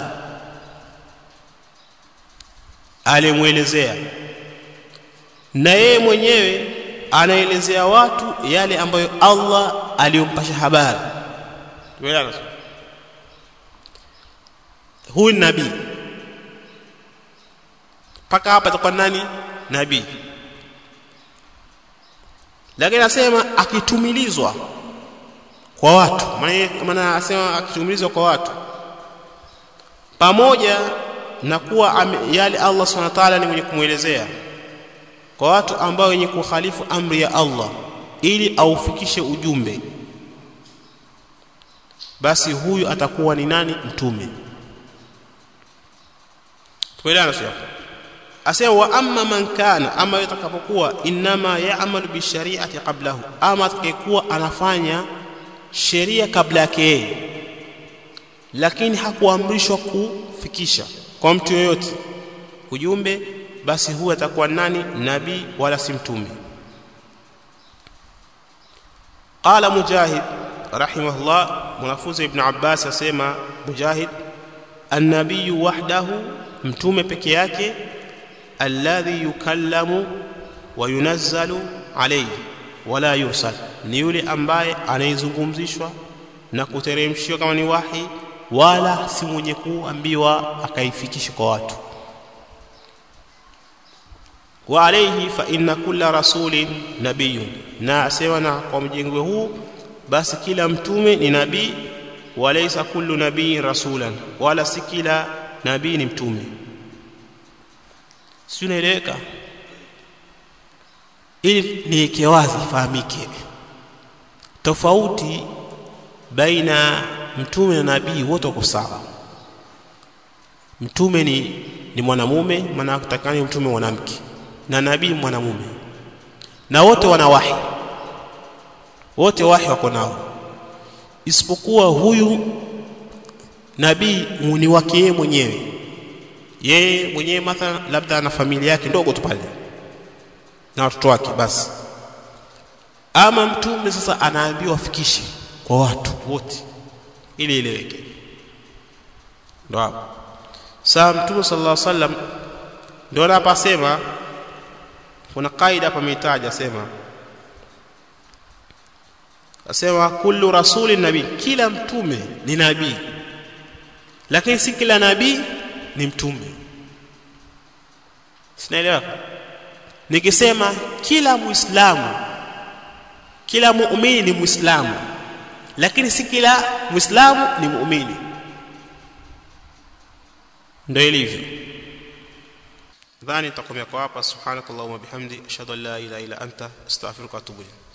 alimwelezea na yeye mwenyewe anaelezea watu yale ambayo Allah aliyompasha habari tuelewana huyu ni nabii mpaka hapa atakuwa nani nabii lakini anasema akitumilizwa kwa watu maana anasema akitumilizwa kwa watu pamoja na kuwa yale Allah subhanahu wa ta'ala ni mwenye kumwelezea kwa watu ambao wenye kukhalifu amri ya Allah ili aufikishe ujumbe basi huyu atakuwa ni nani mtume tuelewana sio asema wa amma man kana ama yatakapokuwa inma ya'malu bi shari'ati qablahu ama atakayekuwa anafanya sheria kabla yake lakini hakuamrishwa kufikisha kwa mtu yoyote ujumbe basi huyu atakuwa nani nabii wala si mtume qala mujahid rahimahullah mwanafunzi ibn abbas asema mujahid an-nabiy wahdahu mtume peke yake alladhi yukallamu wa yunazzalu alayhi wala yursal ni yule ambaye anaizungumzishwa na kuteremshiwa kama ni wahi wala si mwenye kuambiwa akaifikisha kwa watu wa alayhi fa inna kulla rasulin nabiyyun na asema na kwa mjengwe huu basi kila mtume ni nabii walaysa kullu nabii rasulan wala si kila nabii ni mtume si unaeleweka ili niweke wazi ifahamike tofauti baina mtume na nabii wote wako sawa mtume ni ni mwanamume maana kutakani mtume mwanamke na nabii mwanamume na wote wana wahi wote wahi wako nao isipokuwa huyu nabii ni wake yeye mwenyewe yeye mwenyewe mathalan labda ana familia yake ndogo tu pale na watoto wake basi ama mtume sasa anaambiwa afikishe kwa watu wote ili ileweke ndo hapo saa mtume sallallahu alaihi wasallam ndio anapasema kuna kaida hapa ameitaja sema asema kullu rasulin nabii kila mtume ni nabii lakini si kila nabii ni mtume sinaelewa nikisema kila muislamu kila muumini ni muislamu lakini si kila muislamu ni muumini ndio ilivyo dhani nitakomea kwa hapa subhanakallahumma bihamdi ashhadu an la ilaha illa anta astaghfiruka wa atubu ilayk